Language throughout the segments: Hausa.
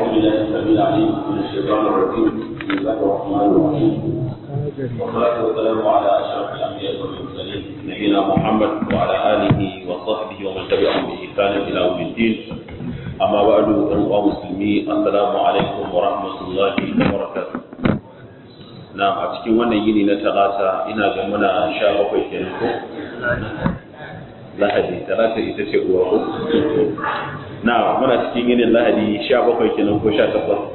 بالله السميع العليم من الشيطان الرجيم بسم الله الرحمن الرحيم والصلاة والسلام على أشرف الأنبياء والمرسلين نبينا محمد وعلى آله وصحبه ومن تبعهم بإحسان إلى يوم الدين أما بعد أيها المسلمين السلام عليكم ورحمة الله وبركاته na a cikin wannan yini na talata ina ga muna sha bakwai kenan ko lahadi talata ita ce uwa ko na muna cikin yinin lahadi sha bakwai kenan ko sha takwas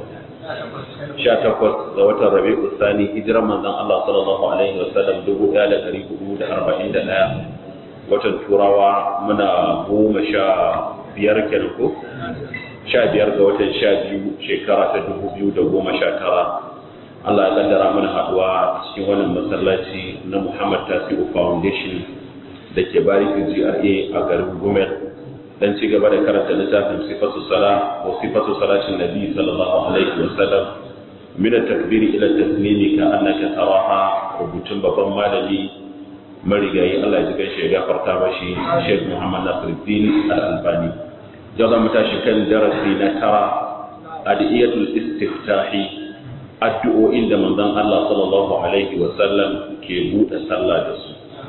sha takwas ga watan rabi'u sani hijiran manzon Allah sallallahu alaihi wa sallam dubu ɗaya da ɗari hudu da arba'in da ɗaya watan turawa muna goma sha biyar kenan ko sha biyar ga watan sha biyu shekara ta dubu biyu da goma sha tara Allah ya kaddara mana haduwa cikin wannan masallaci na Muhammad Tasi'u Foundation da ke barikin GRA a garin Gumel dan ci gaba da karanta littafin sifatu sala ko sifatu salatin nabi sallallahu alaihi wa sallam min at-takbir ila at-taslim ka annaka taraha rubutun babban malami marigayi Allah ya ji shi ya gafarta mashi Sheikh Muhammad Nasiruddin Al-Albani yau za mu tashi kan darasi na tara adiyatul istiftahi addu'o'in da manzon Allah sallallahu alaihi wa sallam ke buɗe sallah da su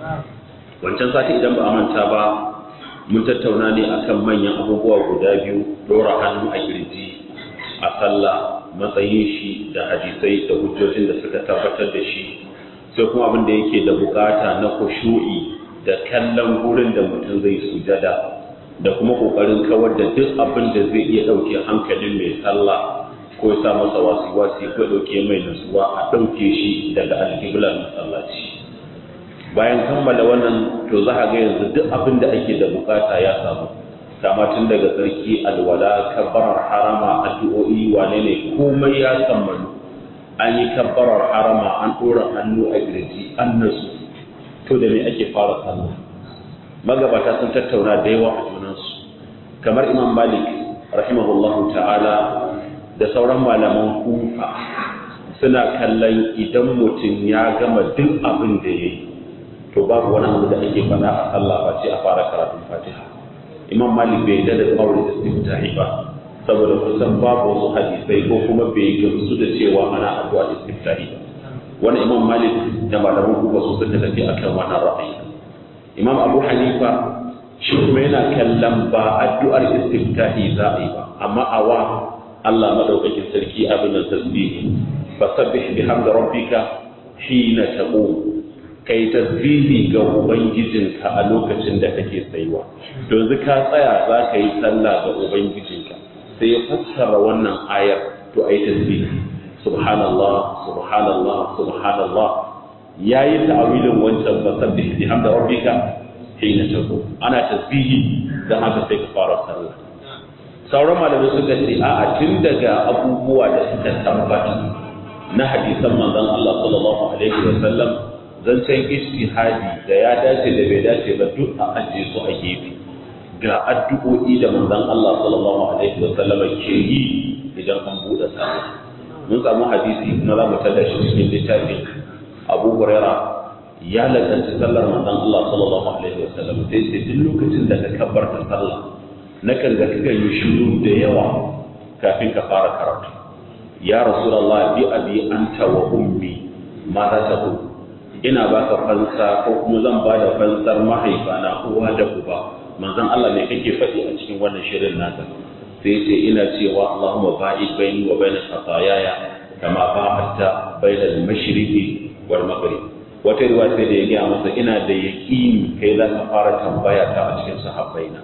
wancan sati idan ba a manta ba mun tattauna ne akan manyan abubuwa guda biyu dora hannu a kirji a sallah matsayin shi da hadisai da hujjojin da suka tabbatar da shi sai kuma abin da yake da bukata na kushu'i da kallon gurin da mutum zai sujada da kuma kokarin kawar da duk abin da zai iya dauke hankalin mai sallah ko ya sa masa wasi-wasi ko dauke mai nutsuwa a dauke shi daga alkiblar masallaci bayan kammala wannan to za a ga yanzu duk abin da ake da bukata ya samu kama tun daga tsarki alwala kabbarar harama addu'o'i wane ne komai ya kammalu an yi kabbarar harama an ɗora hannu a girji an nasu to da me ake fara sallah magabata sun tattauna da yawa a junansu kamar imam malik rahimahullahu ta'ala da sauran malaman kufa suna kallon idan mutum ya gama duk abin da ya yi to babu wani abu da ake faɗa a sallah ba ce a fara karatun fatiha imam malik bai da da tsawon istiftahi ba saboda kusan babu wasu hadisai ko kuma bai gamsu da cewa ana addu'a istiftahi ba wani imam malik da malaman kuba su suka tafi akan wannan ra'ayi imam abu hanifa shi kuma yana kallon ba addu'ar istiftahi za a yi ba amma awa Allah madaukakin sarki abin da tasbihi fasabbih bihamdi rabbika hina taqum kai tasbihi ga ubangijinka a lokacin da kake tsayuwa yanzu ka tsaya za ka yi sallah ga ubangijinka sai ya fassara wannan ayar to ayi tasbihi subhanallah subhanallah subhanallah yayi ta'awilin wancan fasabbih bihamdi rabbika hina taqum ana tasbihi dan haka sai ka fara sallah sauran malamai suka ce a'a tun daga abubuwa da suka tabbata na hadisan manzon Allah sallallahu alaihi wa sallam zancen ijtihadi da ya dace da bai dace ba duk a ajiye su a gefe ga addu'o'i da manzon Allah sallallahu alaihi wa sallam ke yi idan an buɗe sallah mun samu hadisi kuma za mu tada shi cikin littafin Abu Huraira ya lakanci sallar manzon Allah sallallahu alaihi wa sallam sai ce duk lokacin da ka kabbarta sallah nakan ga kaga yi shiru da yawa kafin ka fara karatu ya rasulullah bi abi anta wa ummi ma za ta ina baka fansa ko kuma zan ba da fansar mahaifana uwa da uba manzon Allah ne kake faɗi a cikin wannan shirin naka sai ce ina cewa Allahumma ba'id baini wa baina khataayaya kama ba'adta baina al-mashriqi wal maghrib wata riwaya sai da ya gaya masa ina da yaqini kai za ka fara tambaya ta a cikin sahabbaina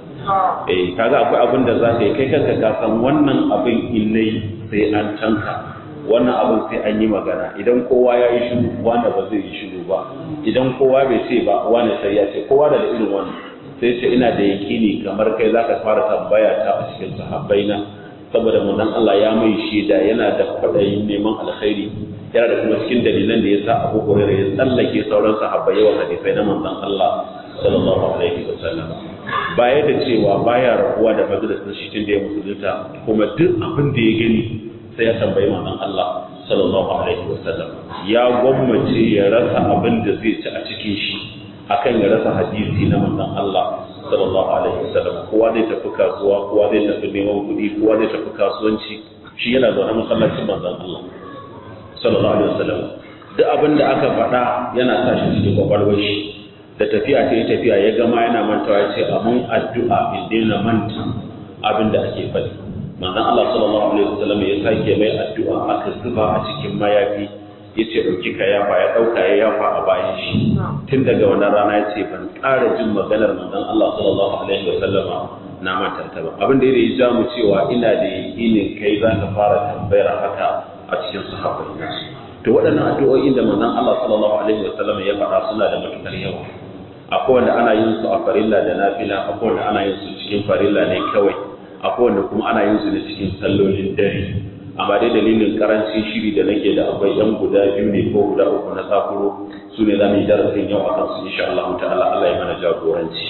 eh kaga akwai abin da za ka yi kai kanka ka san wannan abin illai sai an tanka wannan abin sai an yi magana idan kowa ya yi shiru wanda ba zai yi shiru ba idan kowa bai ce ba wani sai ya ce kowa da irin wannan sai ce ina da yakini kamar kai za ka fara tambaya ta a cikin sahabbaina saboda manzon Allah ya mai shaida yana da kwaɗayin neman alkhairi yana da kuma cikin dalilan da ya sa Abu Hurairah ya tsallake sauran sahabbai yawan hadisai na manzon Allah sallallahu alaihi wa sallam baya da cewa baya rabuwa da majalisar shi tun da ya musulunta kuma duk abin da ya gani sai ya tambayi manzon Allah sallallahu alaihi wasallam ya gwammace ya rasa abin da zai ci a cikin shi akan ya rasa hadisi na manzon Allah sallallahu alaihi wasallam kowa zai tafi kasuwa kowa zai tafi neman kuɗi kowa zai tafi kasuwanci shi yana zaune masallacin manzon Allah sallallahu alaihi wasallam duk abin da aka faɗa yana sa shi cikin kwakwalwar shi da tafiya ta yi tafiya ya gama yana mantawa ya ce amin addu'a in daina manta abin da ake faɗi manzon Allah sallallahu alaihi wasallam ya sake mai addu'a aka zuba a cikin mayafi ya ce ɗauki ka yafa ya ɗauka ya yafa a bayan shi tun daga wannan rana ya ce ban ƙara jin maganar manzon Allah sallallahu alaihi wasallam na manta ta ba abin da ya ja mu cewa ina da yakinin kai za ka fara tambayar haka a cikin sahabbai to waɗannan addu'o'in da manzon Allah sallallahu alaihi wasallam ya faɗa suna da matukar yawa akwai wanda ana yin su a farilla da nafila akwai wanda ana yin su cikin farilla ne kawai akwai wanda kuma ana yin su ne cikin sallolin dare amma dai dalilin karancin shiri da nake da akwai yan guda biyu ne ko guda uku na sakuro su ne za mu yi darasin yau akan su insha Allah ta'ala Allah ya mana jagoranci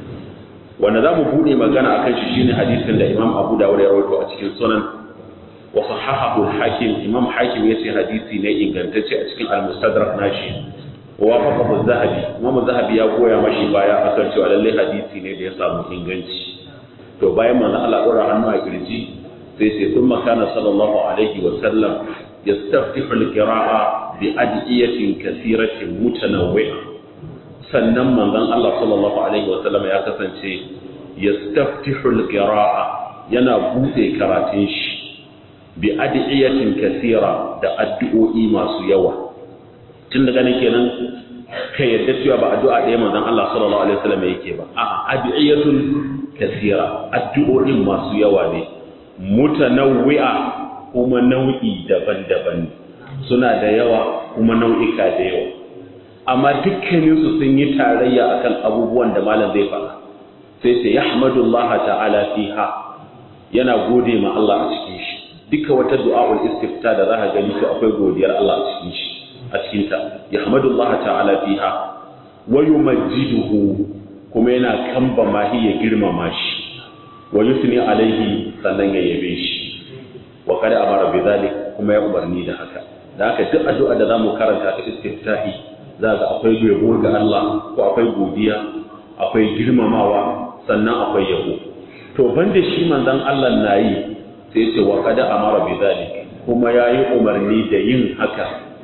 wanda za mu buɗe magana akan shi shine hadisin da Imam Abu Dawud ya rawaito a cikin sunan wa sahahahu al-Hakim Imam Hakim yace hadisi ne ingantacce a cikin al-Mustadrak nashi wa wafaqahu az-Zahabi Imam az-Zahabi ya goya mashi baya akan cewa lalle hadisi ne da ya samu inganci to bayan manzo Allah dora hannu a kirji sai sai thumma kana sallallahu alaihi wa sallam yastaftihu al-qira'a bi adiyatin kathiratin mutanawwi'a sannan manzon Allah sallallahu alaihi wa sallam ya kasance yastaftihu al-qira'a yana bude karatun shi bi adiyatin kathira da addu'o'i masu yawa tun daga nan kenan ka yadda cewa ba addu'a ɗaya manzon Allah sallallahu alaihi wa sallam yake ba a'a adiyatun kathira addu'o'in masu yawa ne mutanawwi'a kuma nau'i daban-daban suna da yawa kuma nau'ika da yawa amma dukkaninsu sun yi tarayya akan abubuwan da malam zai faɗa sai sai yahmadullaha ta'ala fiha yana gode ma Allah a cikin shi duka wata du'a'ul istifta da zaka gani to akwai godiyar Allah a cikin shi a cikin ta yahmadullaha ta'ala fiha wa yumajjiduhu kuma yana kamba mahi ya girmama shi wa yusni alaihi sannan ya yabe shi wa kada amara bi zalik kuma ya umarni da haka da haka duk addu'a da zamu karanta ta istiftahi za ga akwai yabo ga Allah ko akwai godiya akwai girmamawa sannan akwai yabo to banda shi manzon Allah na yi sai ce wa kada amara bi zalik kuma yayi umarni da yin haka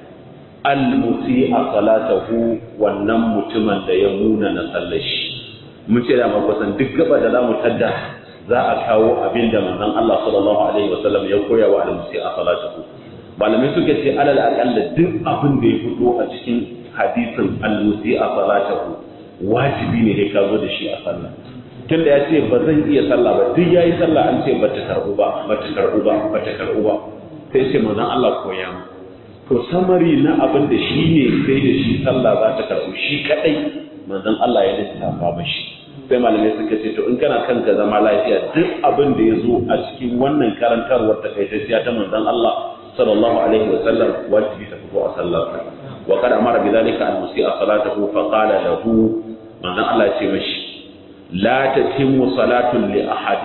al musi'a salatahu wannan mutumin da ya muna na sallashi mun ce da makwasan duk gaba da zamu tadda za a kawo abin da manzon Allah sallallahu alaihi wasallam ya koya wa al musi'a salatahu malamai suka ce alal aqalla duk abin da ya fito a cikin hadisin al-musi'a salatahu wajibi ne ka zo da shi a sallah tunda ya ce ba zan iya sallah ba duk yayi sallah an ce ba ta karbu ba ba ta karbu ba ba ta karbu ba sai ce manzon Allah koya mu to samari na abin da shi ne sai da shi sallah za ta karbu shi kadai manzon Allah ya lissafa mashi sai malamai suka ce to in kana kanka zama lafiya duk abin da ya zo a cikin wannan karantarwar takaitacciya ta manzon Allah sallallahu alaihi wa sallam wajibi ta fito a sallarsa وقد أمر بذلك المسيء صلاته فقال له من الله تمشي لا تتم صلاة لأحد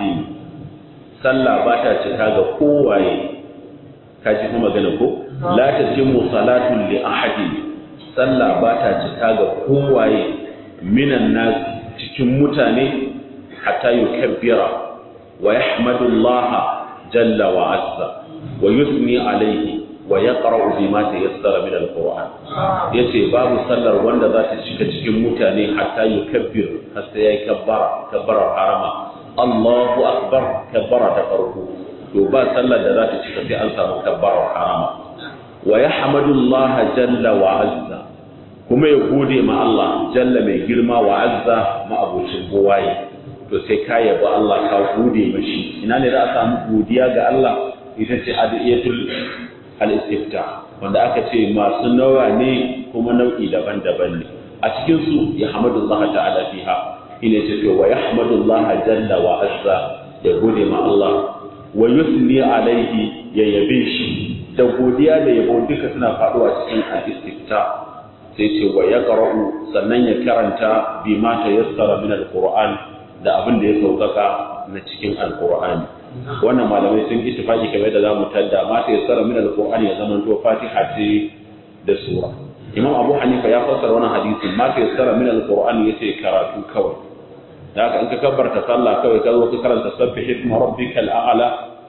صلى باتا تكاغا قواي kaji kuma magana ko la tatimmu salatu li ahadin sallah ba ta cika ga kowaye minan nas cikin mutane hatta yukabbira wa yahmadullaha jalla wa azza wa yusni alaihi wa ya ƙara'u bi ma ta yassara min al-Qur'an yace babu sallar wanda za ta shiga cikin mutane hatta yukabbir har sai yayi kabbara kabbarar harama Allahu akbar kabbara ta farko to ba sallar da za ta cika sai an samu kabbarar harama wa yahmadullah jalla wa azza kuma ya gode ma Allah jalla mai girma wa azza ma abocin gowaye to sai ka yaba Allah ka gode mashi ina ne za a samu godiya ga Allah ita ce adiyatul al-istifta wanda aka ce masu nawa ne kuma nau'i daban-daban ne a cikin su ya hamdulillah ta'ala fiha ina ce to wa yahmadullah jalla wa azza ya gode ma Allah wa yusni alaihi ya yabe shi da godiya da yabo duka suna faduwa cikin al-istifta sai ce wa yaqra'u sannan ya karanta bima tayassara min al-qur'an da abin da ya saukaka na cikin al-qur'ani wannan malamai sun ittifaki kamar da zamu tadda ma ta yassara min alqur'ani ya zama to fatiha ce da sura imam abu hanifa ya fassara wannan hadisi ma ta yassara min alqur'ani yace karatu kawai da haka in ka kabbarta sallah kawai ka zo ka karanta sabbih isma rabbikal a'la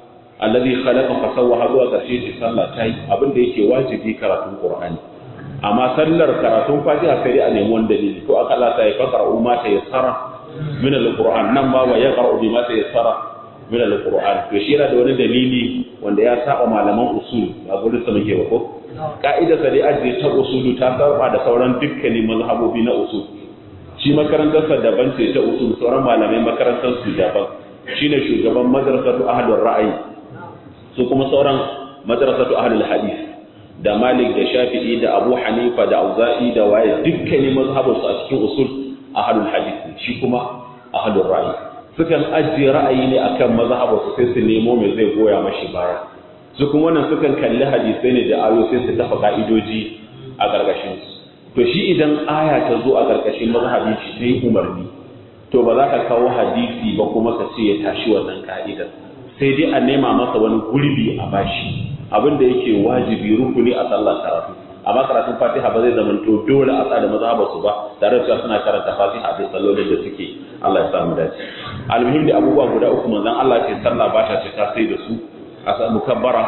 alladhi khalaqa fa sawwa zuwa karshe ce sallah ta yi abin da yake wajibi karatun qur'ani amma sallar karatun fatiha sai a nemi wani dalili to aka Allah ta yi faqra'u ma ta yassara min al-qur'an nan ma wa yaqra'u bima ta yassara min al-qur'an to shi yana da wani dalili wanda ya saba malaman usul ba gurin sa muke ba ko ka'idar sa dai ajiye ta usulu ta saba da sauran dukkanin mazhabobi na usul shi makarantar sa daban ce ta usul sauran malamai makarantar su daban shine shugaban madrasatu ahlur ra'ayi su kuma sauran madrasatu ahlul hadith da Malik da Shafi'i da Abu Hanifa da Auza'i da waye dukkanin mazhabin su a cikin usul ahlul hadith shi kuma ahlur ra'ayi sukan ajiye ra'ayi ne akan mazhabin su sai su nemo mai zai goya mashi baya su kuma wannan sukan kalli hadisai ne da ayo sai su kafa ka'idoji a gargashin su to shi idan aya ta zo a gargashin mazhabin shi sai umarni to ba za ka kawo hadisi ba kuma ka ce ya tashi wannan ka'idar sai dai a nema masa wani gurbi a bashi abin da yake wajibi rukuni a sallar karatu amma karatun fatiha ba zai zamanto dole a tsada mazhabar su ba tare da suna karanta fatiha da sallolin da suke Allah ya samu dace almuhim da abubuwa guda uku manzon Allah ce sallah ba ta cika sai da su a samu kabbara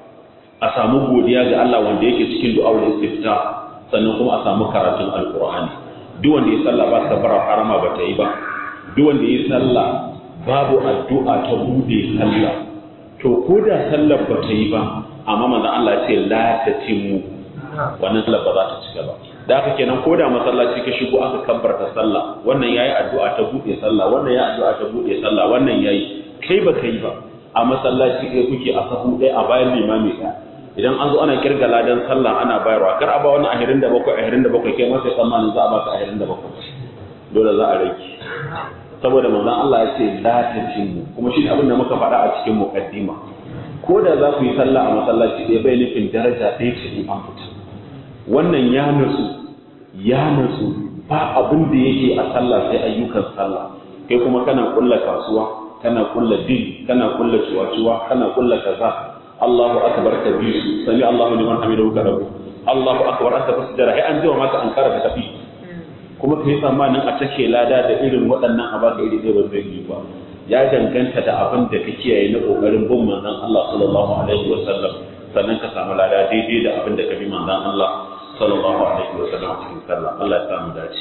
a samu godiya ga Allah wanda yake cikin du'a'ul istifta sannan kuma a samu karatun alqur'ani duk wanda ya sallah ba kabbara harama ba ta yi ba duk wanda ya sallah babu addu'a ta bude sallah to ko da sallar ba ta yi ba amma manzon Allah ya ce la tatimmu wannan sallar ba za ta cika ba da haka kenan ko da masallaci ka shigo aka kabbarta sallah wannan yayi addu'a ta bude sallah wannan yayi addu'a ta bude sallah wannan yayi kai ba kai ba a masallaci kai kuke a sahu ɗaya a bayan limami ɗaya idan an zo ana kirga ladan sallah ana bayarwa kar a ba wani ahirin da bakwai ahirin da bakwai kai ma sai tsammanin za a baka ahirin da bakwai dole za a rage saboda manzon Allah ya ce la tatimmu kuma shi abin da muka faɗa a cikin muqaddima ko da za ku yi sallah a masallaci ɗaya bai nufin daraja ɗaya ce in an fita wannan ya nutsu ya nutsu ba abin da yake a sallah sai ayyukan sallah kai kuma kana kulla kasuwa kana kulla din kana kulla ciwaciwa kana kulla kaza Allahu akbar ka bi su sami Allahu liman hamidahu ka rabu Allahu akbar anta fasjara ai an jima maka an kara ka tafi kuma kai tsammanin a take lada da irin waɗannan a baka iri ɗaya ba zai yi ba ya danganta da abin da ka kiyaye na kokarin bin manzon Allah sallallahu alaihi wa sallam sannan ka samu lada daidai da abin da ka bi manzon Allah sallallahu alaihi wa sallam a cikin sallah Allah ya samu dace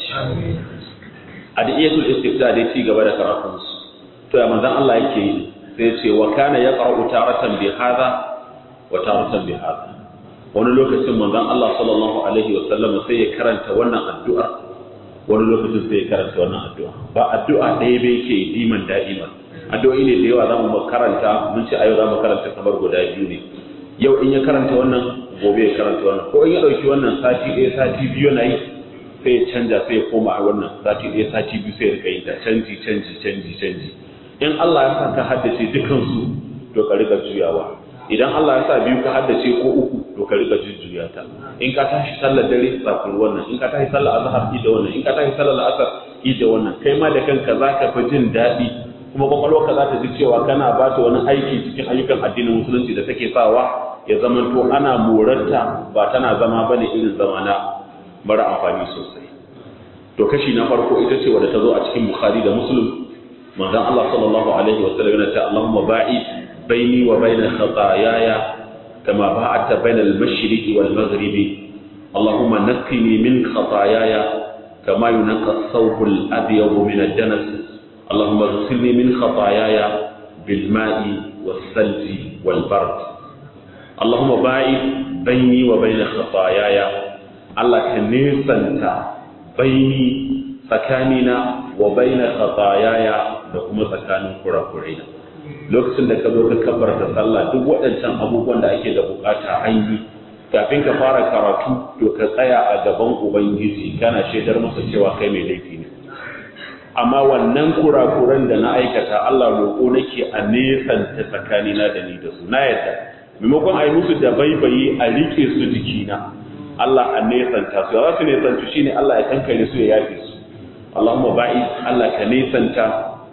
adiyatul istifta dai ci gaba da karatun su to ya manzon Allah yake yi sai ce wa kana yaqra'u taratan bi hadha wa taratan bi hadha wani lokacin manzon Allah sallallahu alaihi wa sallam sai ya karanta wannan addu'a wani lokacin sai ya karanta wannan addu'a ba addu'a ɗaya bai ke diman da'iman addu'o'i ne da yawa za mu karanta mun ce a yau za mu karanta kamar guda biyu ne yau in ya karanta wannan gobe ya karanta wannan ko in ya ɗauki wannan sati ɗaya sati biyu na yi sai ya canja sai ya koma a wannan sati ɗaya sati biyu sai ya rika yin ta canji canji canji canji in Allah ya sa ka haddace dukansu to ka riga juyawa idan Allah ya sa biyu ka haddace ko uku to ka riga jujjuya ta in ka tashi sallar dare tsakuri wannan in ka tashi sallar azhar da wannan in ka tashi sallar asar da wannan kai ma da kanka zaka fi jin daɗi kuma kwakwalwarka za ta ji cewa kana ba ta wani aiki cikin ayyukan addinin musulunci da take sawa ya zama to ana morarta ba tana zama bane irin zamana mara amfani sosai to kashi na farko ita ce wadda ta zo a cikin bukhari da muslim manzon Allah sallallahu alaihi wa sallam yana ta Allahumma ba'id baini wa baina khataayaya kama ba'adta baina al-mashriqi wal maghribi Allahumma naqqini min khataayaya kama yunqqa ath-thawb al-abyad min ad-danas Allahumma ighsilni min khataayaya bil ma'i was-salji wal bard Allahumma ba'id baini wa baina khataayaya Allah ka nesanta baini tsakanina wa baina khataayaya da kuma tsakanin kurakurai lokacin da ka zo ka kabbarta sallah duk waɗancan abubuwan da ake da bukata an yi kafin ka fara karatu to ka tsaya a gaban ubangiji kana shaidar masa cewa kai mai laifi ne amma wannan kurakuran da na aikata Allah roƙo nake a nesanta tsakanina da ni da su na yadda maimakon a yi musu da baibayi a rike su jikina Allah a nesanta su za su nesantu shine Allah ya kankare su ya yafe su Allahumma ba'i Allah ka nesanta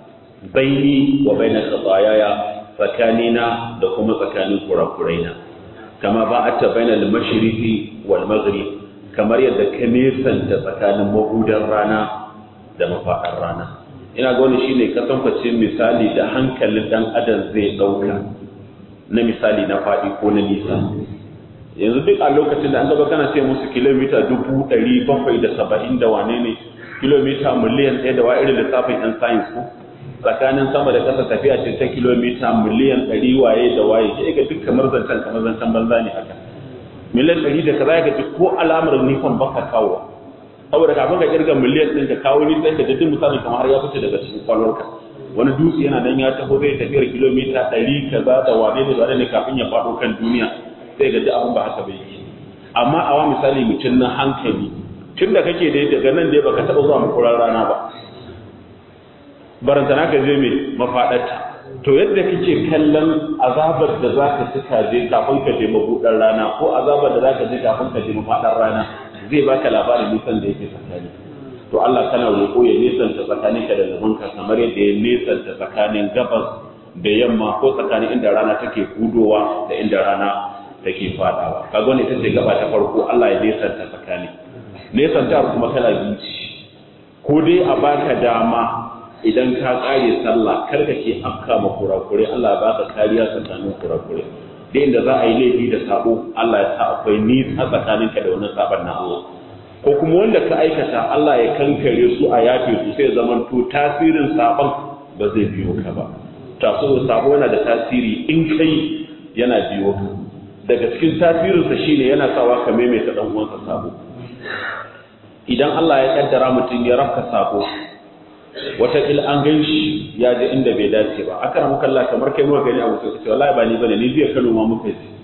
baini wa baina khataayaya tsakanina da kuma tsakanin kurakuraina kama ba'atta baina al-mashriqi wal maghrib kamar yadda ka nesanta tsakanin mahudan rana da mafaɗar rana ina ga wani shine kasankwacin misali da hankalin dan adam zai dauka na misali na faɗi ko na nisa yanzu duk a lokacin da an gaba kana ce musu kilomita dubu ɗari bakwai da saba'in da wane ne kilomita miliyan ɗaya da wa irin lissafin yan sayins ko tsakanin sama da ƙasa tafiya ce ta kilomita miliyan ɗari waye da waye ke ga duk kamar zancen kamar zancen banza ne haka miliyan ɗari da kaza ya gaji ko alamar nifan baka kawo saboda kafin ka kirga miliyan ɗin ka kawo ni sai ka ji misali kamar har ya fice daga cikin kwalwarka wani dutse yana nan ya taho zai tafiyar kilomita ɗari kaza da wane da wane ne kafin ya faɗo kan duniya sai ga abin ba haka bai yi amma a wa misali mutum na hankali tun da kake dai daga nan dai baka taɓa zuwa makurar rana ba barantana ka je mai mafaɗarta to yadda kake kallon azabar da za ka suka je kafin ka je mabuɗar rana ko azabar da za ka je kafin ka je mafaɗar rana zai baka labarin nisan da yake tsakani to Allah kana roƙo ya nesanta tsakanin ka da zamanka kamar yadda ya nesanta tsakanin gabas da yamma ko tsakanin inda rana take hudowa da inda rana take fadawa kaga wannan ita ce gaba ta farko Allah ya nesanta tsakani nesanta kuma kala biyu ko dai a baka dama idan ka kare sallah kar ka ke afka ma kurakure Allah ya baka kariya tsakanin kurakure da inda za a yi laifi da sabo Allah ya sa akwai nisa tsakaninka da wannan saban na Allah ko kuma wanda ka aikata Allah ya kankare su a yafe su sai zaman to tasirin saban ba zai biyo ka ba taso sabo yana da tasiri in kai yana biyo ka daga cikin tasirinsa shine yana sawa ka maimaita dan uwansa sabo idan Allah ya kaddara mutum ya rafka sabo wataƙil an gan shi ya je inda bai dace ba aka ramu kalla kamar kai muka gani abu sai ce wallahi ba ni bane ni biya Kano ma muka je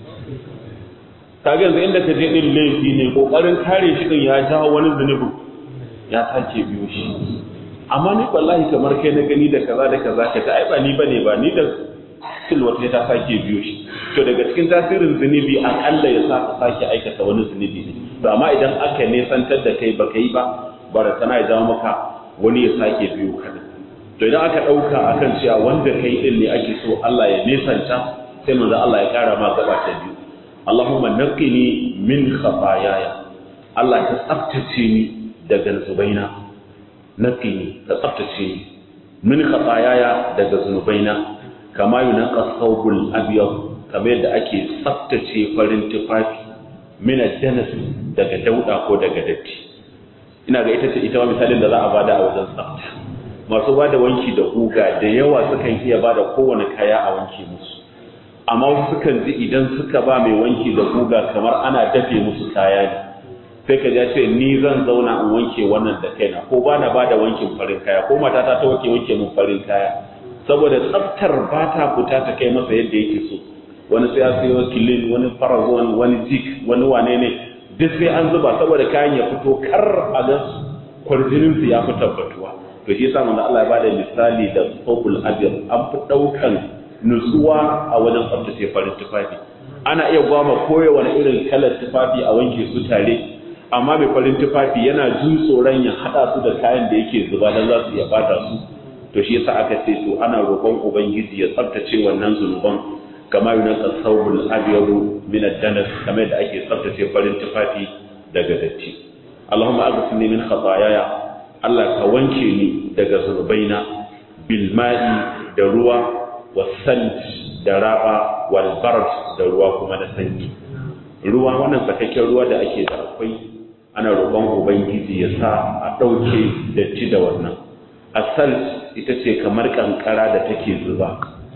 ka ga yanzu inda ka je din laifi ne kokarin kare shi din ya jawo wani zunubi ya sake biyo shi amma ni wallahi kamar kai na gani da kaza da kaza ka ta ai ba ni bane ba ni da sil wata ta sake biyo shi to daga cikin tasirin zunubi akalla ya sa ka sake aikata wani zunubi ne to amma idan aka nesantar da kai baka yi ba bara tana ya jawo maka wani ya sake biyo kaɗan to idan aka ɗauka akan cewa wanda kai ɗin ne ake so Allah ya nesanta sai manzo Allah ya ƙara ma gaba ta biyu Allahumma naqqini min khataayaya Allah ka tsaftace ni daga zubaina naqqini ka tsaftace ni min khataayaya daga zunubaina kama yunqa thawbul abyad kamar yadda ake tsaftace farin tufafi min ad-danas daga dauda ko daga datti ina ga ita ce ita misalin da za a bada a wajen tsafta masu bada wanki da guga da yawa sukan iya bada kowane kaya a wanke musu amma wasu sukan ji idan suka ba mai wanki da guga kamar ana dafe musu kaya ne sai ka ja ce ni zan zauna in wanke wannan da kaina ko ba na bada wankin farin kaya ko matata ta wanke wanke mun farin kaya saboda tsaftar ba ta fita ta kai masa yadda yake so wani sai ya sayo kilin wani farazon wani jik wani wane ne duk sai an zuba saboda kayan ya fito kar a ga kwarjinin su ya fi tabbatuwa to shi yasa manzo Allah ya bada misali da thawbul abyad an fi daukan nutsuwa a wajen tsaftace farin tufafi ana iya gwama koyo wani irin kalar tufafi a wanke su tare amma mai farin tufafi yana jin tsoron ya hada su da kayan da yake zuba dan za su iya bata su to shi yasa aka ce to ana roƙon ubangiji ya tsaftace wannan zunuban kama yi naka saubul abiyaru min ad-danas kamar da ake tsaftace farin tufafi daga datti Allahumma aghfirni min khataayaya Allah ka wanke ni daga zunubaina bil ma'i da ruwa wasal da raba wal barad da ruwa kuma da sanyi ruwa wannan sakakken ruwa da ake da akwai ana roƙon ubangiji ya sa a ɗauke datti da wannan asal ita ce kamar kankara da take zuba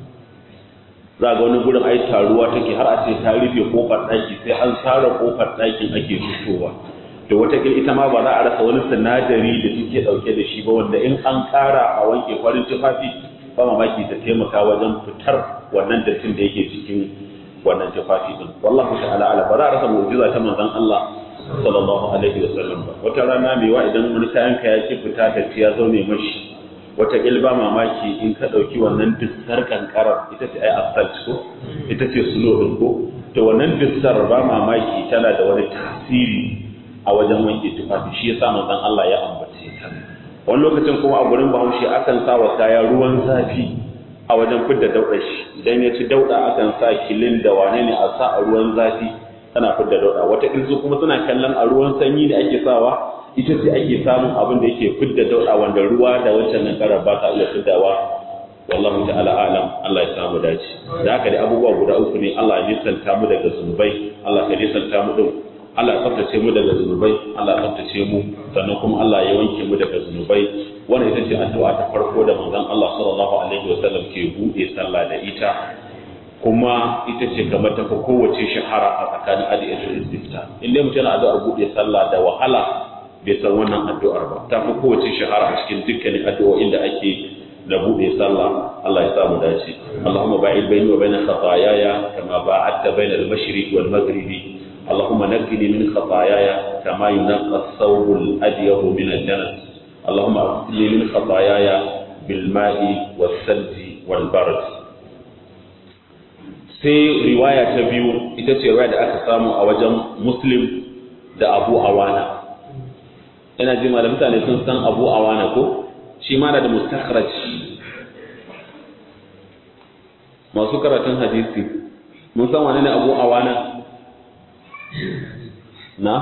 za ga wani gurin ai taruwa take har a ce ta rufe kofar ɗaki sai an tsara kofar ɗakin ake fitowa to watakila ita ma ba za a rasa wani sinadari da suke ɗauke da shi ba wanda in an ƙara a wanke farin tufafi ba mamaki ta taimaka wajen fitar wannan dattin da yake cikin wannan tufafi din wallahu ta'ala ala ba za a rasa mu'jiza ta manzon Allah sallallahu alaihi wa sallam ba wata rana mai wa idan wani kayan ka ya ki fita da ya zaune mashi wata ba mamaki in ka ɗauki wannan dissar kankarar ita ce ai asalt ko ita ce sulo ɗin ko to wannan dissar ba mamaki tana da wani tasiri a wajen wanke tufafi shi yasa manzon Allah ya ambace ta wani lokacin kuma a gurin Bahaushe akan sa wa kaya ruwan zafi a wajen fidda daudar shi idan ya ci dauda akan sa kilin da wane ne a sa a ruwan zafi tana fidda dauda wata su kuma suna kallon a ruwan sanyi da ake sawa ita ce ake samun abin da yake fidda dauda wanda ruwa da wancan nan karar ba ta iya fiddawa wallahu ta'ala alam Allah ya samu dace da haka da abubuwa guda uku ne Allah ya nisanta mu daga zunubai Allah ya nisanta mu din Allah ya tsaftace mu daga zunubai Allah ya tsaftace mu sannan kuma Allah ya wanke mu daga zunubai wannan ita ce addu'a ta farko da manzon Allah sallallahu alaihi wasallam ke bude sallah da ita kuma ita ce kamar ta kowace shahara a tsakanin adiyatul istifta inda mutum yana addu'ar bude sallah da wahala bai san wannan addu'ar ba ta fi kowace shahara a cikin dukkanin addu'o'in da ake da bude sallah Allah ya sa mu dace Allahumma ba'id baini wa baina khataayaya kama ba'adta baina al-mashriq wal maghribi اللهم نقني من خطاياي كما ينقى الثوب الأبيض من الدنس اللهم اغسلني من خطاياي بالماء والثلج والبرد sai riwaya ta biyu ita ce riwaya da aka samu a wajen muslim da abu awana ina ji da mutane sun san abu awana ko shi ma da mustakhraj masu karatun hadisi mun san wane ne abu awana na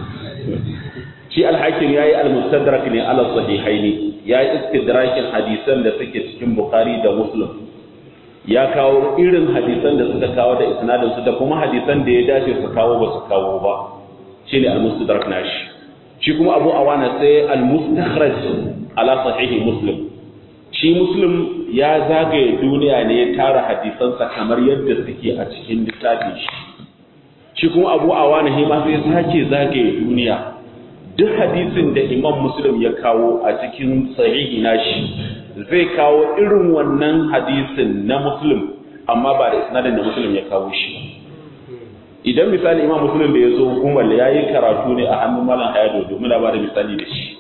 shi alhakim ya yi almustadrak ne ala sahihaini ya yi istidrakin hadisan da suke cikin bukhari da muslim ya kawo irin hadisan da suka kawo da isnadin su da kuma hadisan da ya dace su kawo ba su kawo ba shine almustadrak nashi shi kuma abu awana sai almustakhraj ala sahihi muslim shi muslim ya zagaye duniya ne ya tara hadisansa kamar yadda suke a cikin littafin shi shi kuma abu awana shi ma sai sake zagaye duniya duk hadisin da imam muslim ya kawo a cikin sahihi nashi zai kawo irin wannan hadisin na muslim amma ba da isnadin da muslim ya kawo shi idan misali imam muslim da ya zo gumal ya yi karatu ne a hannun malam hayado domin ba da misali da shi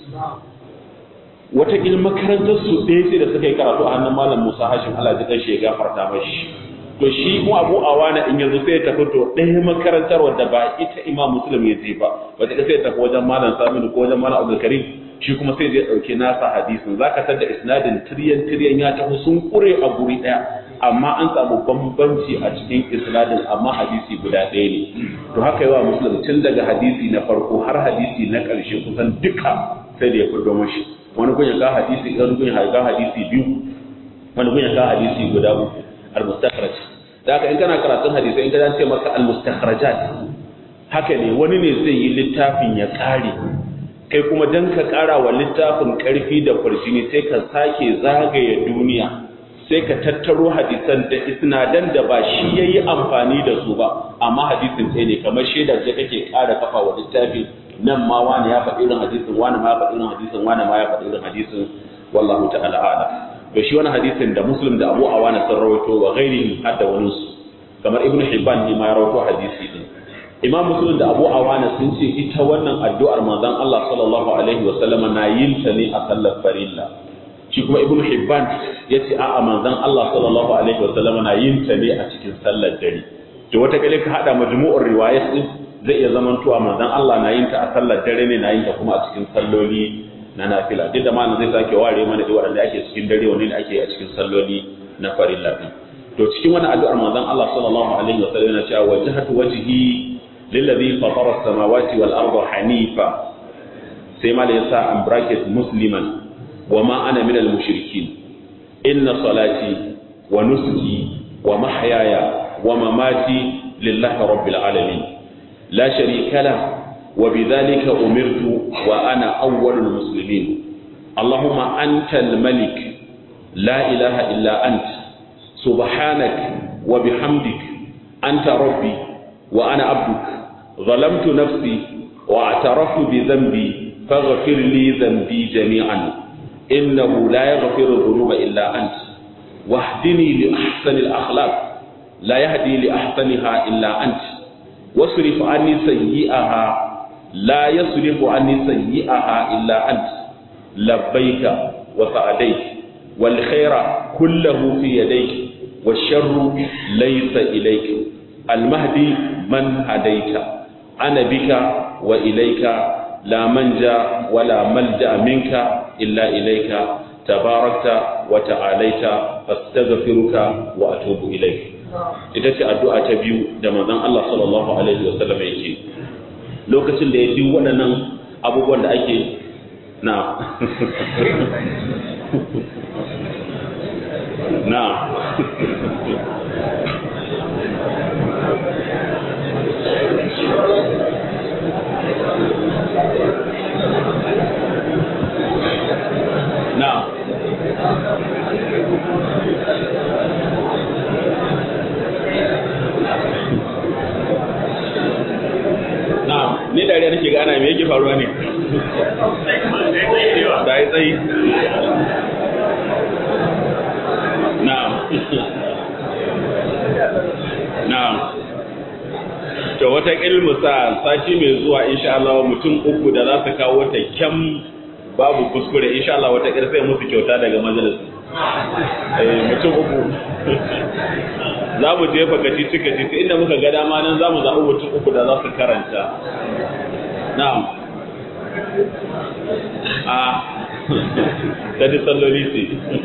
wataƙil makarantar su ɗaya sai da suka yi karatu a hannun malam musa hashim allah ji ƙarshe ya gafarta mashi to shi mu abu awana in yanzu sai ya tafi to ɗaya makarantar wadda ba ita imam muslim ya je ba wata sai ya tafi wajen malam saminu ko wajen malam abdul karim shi kuma sai zai ɗauki nasa hadisin zaka tar da isnadin tiryan tiryan ya tafi sun kure a guri ɗaya amma an samu bambanci a cikin isnadin amma hadisi guda ɗaya ne to haka yawa muslim tun daga hadisi na farko har hadisi na ƙarshe kusan duka sai da ya fito mashi wani kun ya ga hadisi wani kun ya ga hadisi biyu wani kun ya ga hadisi guda uku al-mustakhraj da haka in kana karatun hadisi in ka ce maka al-mustakhrajat haka ne wani ne zai yi littafin ya kare kai kuma dan ka kara wa littafin karfi da farjini sai ka sake zagaye duniya sai ka tattaro hadisan da isnadan da ba shi yayi amfani da su ba amma hadisin sai ne kamar shaidar da kake kara kafa wa littafi nan ma wani ya faɗi irin hadisin wani ma ya faɗi irin hadisin wani ma ya faɗi irin hadisin wallahu ta'ala a'lam to shi wani hadisin da muslim da abu awana sun rawaito wa ghairihi har da wani su kamar ibn hibban ne ma ya rawaito hadisi din imam muslim da abu awana sun ce ita wannan addu'ar manzon Allah sallallahu alaihi wa sallama na yin ta ne a sallar farilla shi kuma ibn hibban ya ce a'a manzon Allah sallallahu alaihi wa sallama na yin ta ne a cikin sallar dare to wata kale ka hada majmu'ur riwayat din zai iya zamantowa manzon Allah na yin ta a sallar dare ne na yin ta kuma a cikin salloli na nafila duk da malam zai sake ware mana da waɗanda ake cikin dare wani da ake a cikin salloli na farilla din to cikin wani addu'ar manzon Allah sallallahu alaihi wa sallam yana cewa wajhatu wajhi lillazi fatara as-samawati wal arda hanifa sai ma da yasa an bracket musliman wa ma ana min al-mushrikin inna salati wa nusuki wa mahyaya wa mamati lillahi rabbil alamin la sharika lahu وبذلك أمرت وأنا أول المسلمين اللهم أنت الملك لا إله إلا أنت سبحانك وبحمدك أنت ربي وأنا عبدك ظلمت نفسي واعترفت بذنبي فاغفر لي ذنبي جميعا إنه لا يغفر الذنوب إلا أنت واهدني لأحسن الأخلاق لا يهدي لأحسنها إلا أنت واصرف عني سيئها لا يصرف عني سيئها إلا أنت لبيك وسعديك والخير كله في يديك والشر ليس إليك المهدي من هديت أنا بك وإليك لا منجا ولا ملجأ منك إلا إليك تباركت وتعاليت فاستغفرك وأتوب إليك ita ce addu'a ta biyu da manzon Allah sallallahu alaihi wasallam yake lokacin da ya ji waɗannan abubuwan da ake na na na na ni dariya nake ga ana me yake faruwa ne da yi tsayi na'am na'am to wata ilmu sa sati mai zuwa insha Allah mutum uku da za su kawo ta kyam babu kuskure insha Allah wata sai musu kyauta daga majalis eh mutum uku za mu jefa kacici kacici inda muka ga dama nan za mu zaɓi mutum uku da za su karanta na'am a ta ji salloli ce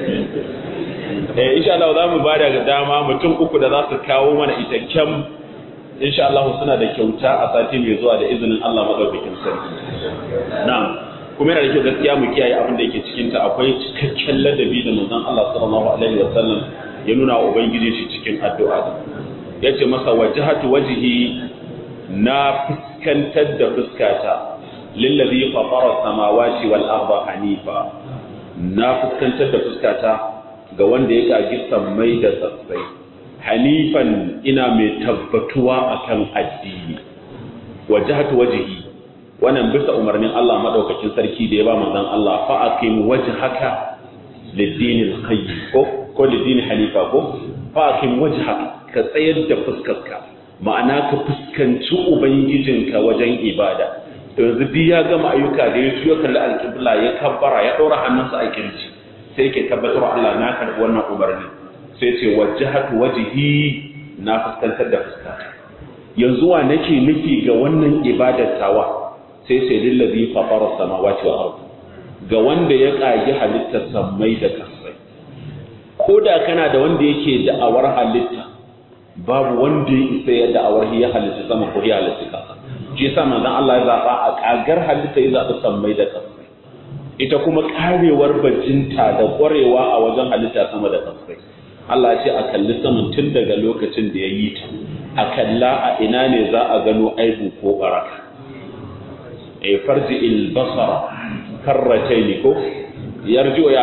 eh insha Allah za mu ba da dama mutum uku da za su kawo mana ita kyam insha Allah suna da kyauta a sati mai zuwa da izinin Allah madaukakin sarki na'am kuma yana da kyau gaskiya mu kiyaye abin da yake cikin ta akwai cikakken ladabi da manzon Allah sallallahu alaihi wasallam ya nuna wa ubangiji shi cikin addu'a yace masa wajhatu wajhi na fuskantar da fuskata lillazi fatara samawati wal arda hanifa na fuskantar da fuskata ga wanda ya kagi sammai da tsatsai hanifan ina mai tabbatuwa akan addini wajhatu wajhi wannan bisa umarnin Allah madaukakin sarki da ya ba manzon Allah fa aqim wajhaka lid-din al-qayyim ko ko lid-din hanifa ko fa aqim wajhaka ka tsayar da fuskarka ma'ana ka fuskanci ubangijinka wajen ibada to yanzu duk ya gama ayyuka da ya tuyo kalli alƙibla ya kabbara ya ɗora hannunsa a kirji sai ke tabbatar Allah na karɓi wannan umarni sai ce wajhatu wajhi na fuskantar da fuskata yanzu wa nake nufi ga wannan ibadar tawa sai sai lillazi fatara samawati wal ard ga wanda ya kage halittar sammai da kasai ko da kana da wanda yake da'awar halitta babu wanda ya isa ya da'awar ya halitta sama ko ya halitta kasa shi yasa manzon Allah ya zaba a kagar halitta ya zabi sammai da kasai ita kuma karewar bajinta da kwarewa a wajen halitta sama da kasai Allah ya ce a kalli saman tun daga lokacin da ya yi ta a kalla a ina ne za a gano aibu ko baraka e farji il basara karrataini ko yarju ya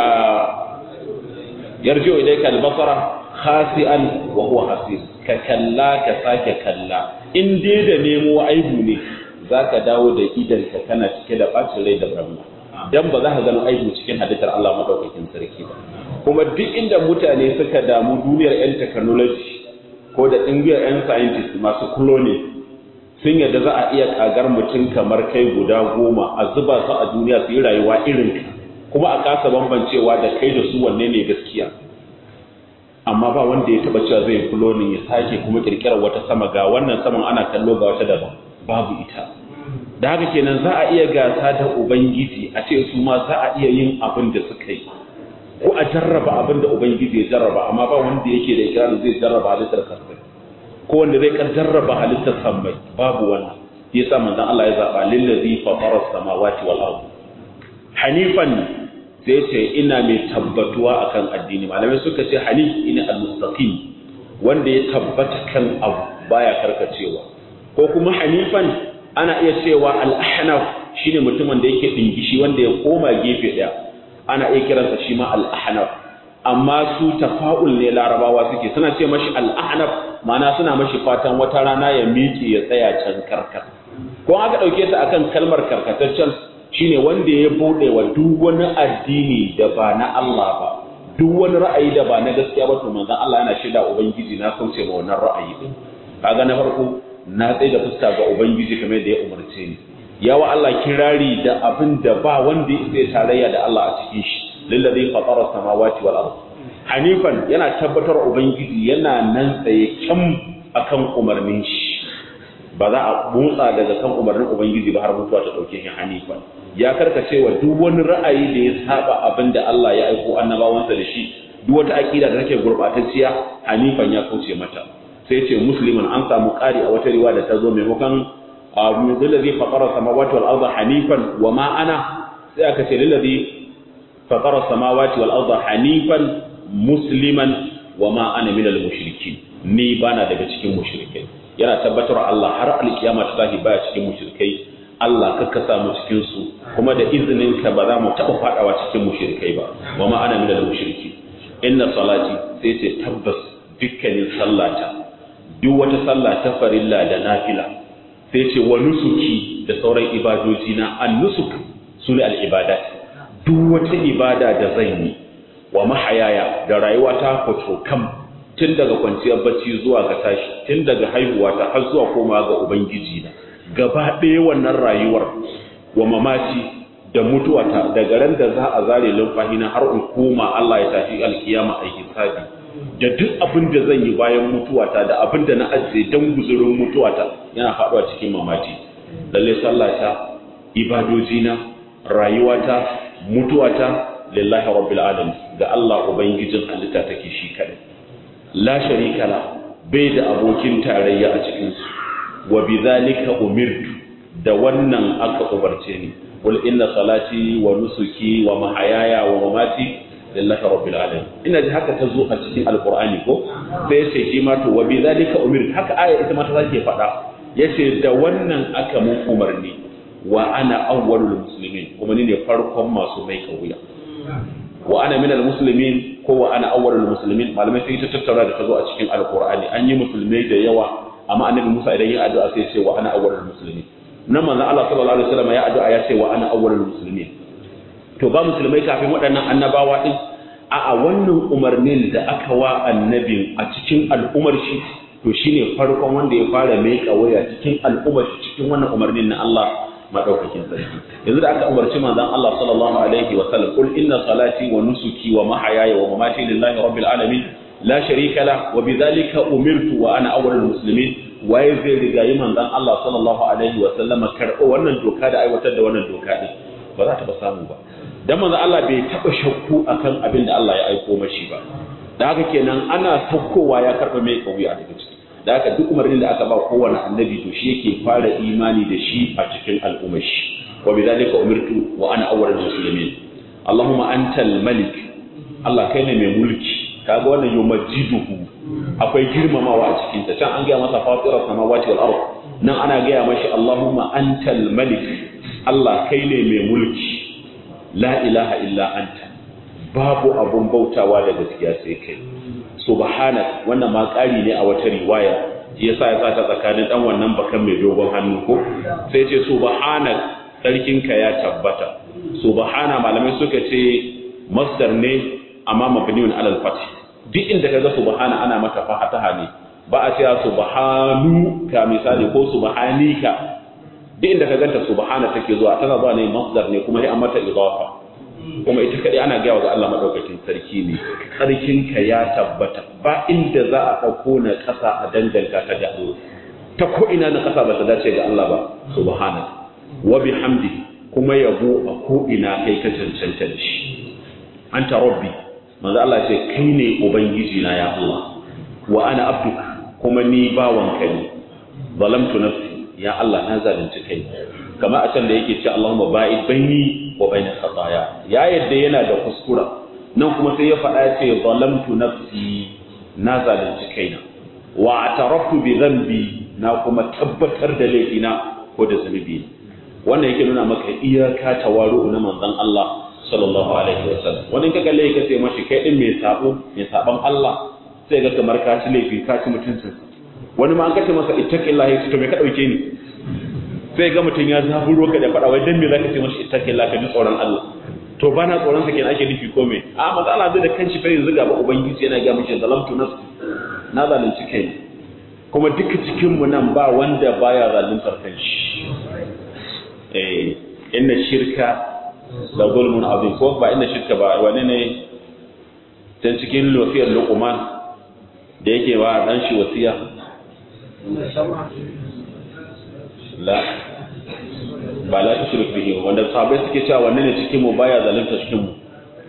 yarju ilayka al basara khasi'an wa huwa hasir ka kalla ka sake kalla in dai da nemo aibu ne zaka dawo da idan ka kana cike da bacin rai da barna dan ba za ka gano aibu cikin haditar Allah madaukakin sarki ba kuma duk inda mutane suka damu duniyar yan technology ko da ɗingiyar yan scientist masu cloning sun yadda za a iya kagar mutum kamar kai guda goma a zuba su a duniya su yi rayuwa irin ka kuma a kasa bambancewa da kai da su wanne ne gaskiya amma ba wanda ya taba cewa zai cloning ya sake kuma kirkirar wata sama ga wannan saman ana kallo ga wata daban babu ita da haka kenan za a iya gasa da ubangiji a ce su ma za a iya yin abin da suka yi ko a jarraba abin da ubangiji ya jarraba amma ba wanda yake da ikirarin zai jarraba halittar kasai ko wanda zai kan jarraba halittar sammai babu wannan yasa manzon Allah ya zaba lillazi fatara samawati wal ard hanifan sai ce ina mai tabbatuwa akan addini malamai suka ce hanif ina al-mustaqim wanda ya tabbata kan abu baya karkacewa ko kuma hanifan ana iya cewa al-ahnaf shine mutumin da yake dingishi wanda ya koma gefe daya ana iya kiransa shi ma al-ahnaf amma su tafa'ul ne larabawa suke suna ce mashi al-ahnaf ma'ana suna mashi fatan wata rana ya miƙe ya tsaya can karkar ko aka dauke ta akan kalmar karkataccen shine wanda ya bude wa duk wani addini da ba na Allah ba duk wani ra'ayi da ba na gaskiya ba to manzon Allah yana shaida ubangiji na kauce ma wannan ra'ayi din kaga na farko na tsaye da fuska ga ubangiji kamar da ya umarce ni yawa Allah kirari da abin da ba wanda ya isa tarayya da Allah a cikin shi lillazi fatara samawati wal ard hanifan yana tabbatar ubangiji yana nan tsaye kyam akan umarnin shi ba za a motsa daga kan umarnin ubangiji ba har mutuwa ta dauke shi hanifan ya karkace wa duk wani ra'ayi da ya saba abin da Allah ya aiko annabawansa da shi duk wata aqida da take gurbatacciya hanifan ya kauce mata sai ce musliman an samu ƙari a wata riwaya da ta zo maimakon lillazi fatara samawati wal arda hanifan wa ma ana sai aka ce lillazi fatara samawati wal arda hanifan musliman wa ma ana minal mushrikin ni bana daga cikin mushrikai yana tabbatar Allah har alkiyama ta tashi baya cikin mushrikai Allah ka kasa mu cikin su kuma da izinin ka ba za mu taba fadawa cikin mushrikai ba wa ma ana minal mushrikin inna salati sai ce tabbas dukkanin sallata duk wata sallah ta farilla da nafila sai ce wa nusuki da sauran ibadoji na an nusuk sune al ibadat duk wata ibada da zan yi wa mahayaya da rayuwa ta kwato kam tun daga kwanciyar bacci zuwa ga tashi tun daga haihuwa ta har zuwa koma ga ubangiji na gaba ɗaya wannan rayuwar wa mamaci da mutuwata daga ran da za a zare lumfahina har in koma Allah ya tafi alkiyama a hisabi da duk abin da zan yi bayan mutuwata da abin da na ajiye don guzurin mutuwata yana faɗuwa cikin mamaci lalle sallata ibadojina rayuwata mutuwata lillahi rabbil alamin ga Allah ubangijin halitta take shi kadai la sharika la bai da abokin tarayya a cikin su wa bidhalika umirtu da wannan aka umarce ni qul inna salati wa nusuki wa mahayaya wa mamati lillahi rabbil alamin ina ji haka ta zo a cikin alqur'ani ko sai yace shi ma to wa bidhalika umirtu haka aya ita ma ta sake faɗa yace da wannan aka mun umarni wa ana awwalul muslimin kuma ni ne farkon masu mai kauya wa ana minal muslimin ko wa ana awwalul muslimin malamai sai ta tattauna da tazo a cikin alqur'ani an yi musulmai da yawa amma annabi Musa idan ya addu'a sai ya ce wa ana awwalul muslimin nan manzo Allah sallallahu alaihi wasallam ya addu'a ya ce wa ana awwalul muslimin to ba musulmai kafin waɗannan annabawa din a a wannan umarnin da aka wa annabin a cikin al'umar shi to shine farkon wanda ya fara mai kawaya cikin al'ummar shi cikin wannan umarnin na Allah madaukakin sarki yanzu da aka umarci manzon Allah sallallahu alaihi wa sallam kul inna salati wa nusuki wa mahayaya wa mamati lillahi rabbil alamin la sharika la wa bidhalika umirtu wa ana awwalul muslimin waye zai riga yi manzon Allah sallallahu alaihi wa sallam karɓo wannan doka da aiwatar da wannan doka din ba za ta ba samu ba dan manzon Allah bai taba shakku akan abin da Allah ya aiko mashi ba da haka kenan ana saukowa ya karɓa mai kauya daga ciki da haka duk umarnin da aka ba kowane annabi to shi yake fara imani da shi a cikin al'ummar shi wa bidhalika umirtu wa ana awwalul muslimin Allahumma antal malik Allah kai ne mai mulki kaga wannan yumajjiduhu akwai girmamawa a cikin ta can an gaya masa fatirar samawati wal ard nan ana gaya mashi Allahumma antal malik Allah kai ne mai mulki la ilaha illa anta babu abun bautawa da gaskiya sai kai subhanak wannan ma ƙari ne a wata riwaya yasa ya sa ta tsakanin dan wannan bakan mai dogon hannu ko sai ce subhanak sarkinka ya tabbata subhana malamai suka ce masdar ne amma mabniun alal fath duk inda kaga subhana ana mata fataha ne ba a cewa subhanu ka misali ko subhanika duk inda ka ganta subhana take zuwa tana zuwa ne masdar ne kuma sai an mata idafa kuma ita kadai ana gaya ga Allah madaukakin sarki ne sarkinka ya tabbata ba inda za a dauko na kasa a danganta ta ga Allah ta ko ina na kasa ba ta dace ga Allah ba subhana wa bihamdi kuma yabo a ko ina kai ka cancanta da shi anta rabbi manzo Allah ce kai ne ubangiji na ya Allah wa ana abduka kuma ni bawanka ne zalamtu nafsi ya Allah na zalunci kai kamar a can da yake ce Allahumma ba'id baini wa baina khataaya ya yadda yana da kuskura nan kuma sai ya faɗa ya ce zalamtu nafsi na zalunci kaina wa ataraftu bi dhanbi na kuma tabbatar da laifina ko da zunubi wannan yake nuna maka iyaka tawaru na manzon Allah sallallahu alaihi wasallam wani ka kalle ka ce mashi kai din mai sabo mai saban Allah sai ga kamar ka ci laifi ka ci mutuncin wani ma an kace masa ittaqillahi to me ka dauke ni sai ga mutun ya zaburo ka da fada wai dan me zaka ce mashi ittaqillahi ka ji tsoron Allah to bana tsoron sa kenan ake nufi ko me a manzo Allah zai da kanshi fa yanzu ga ubangiji yana ga mishi zalamtu nafsi na zalunci kai kuma duka cikin mu nan ba wanda baya zaluntar kanshi eh inna shirka la zulmun azim ko ba inda shirka ba wani ne can cikin wasiyar luqman da yake ba dan shi wasiya la ba la tushrik bihi wanda sahabbai suke cewa wanne ne cikin mu baya zalunta cikin mu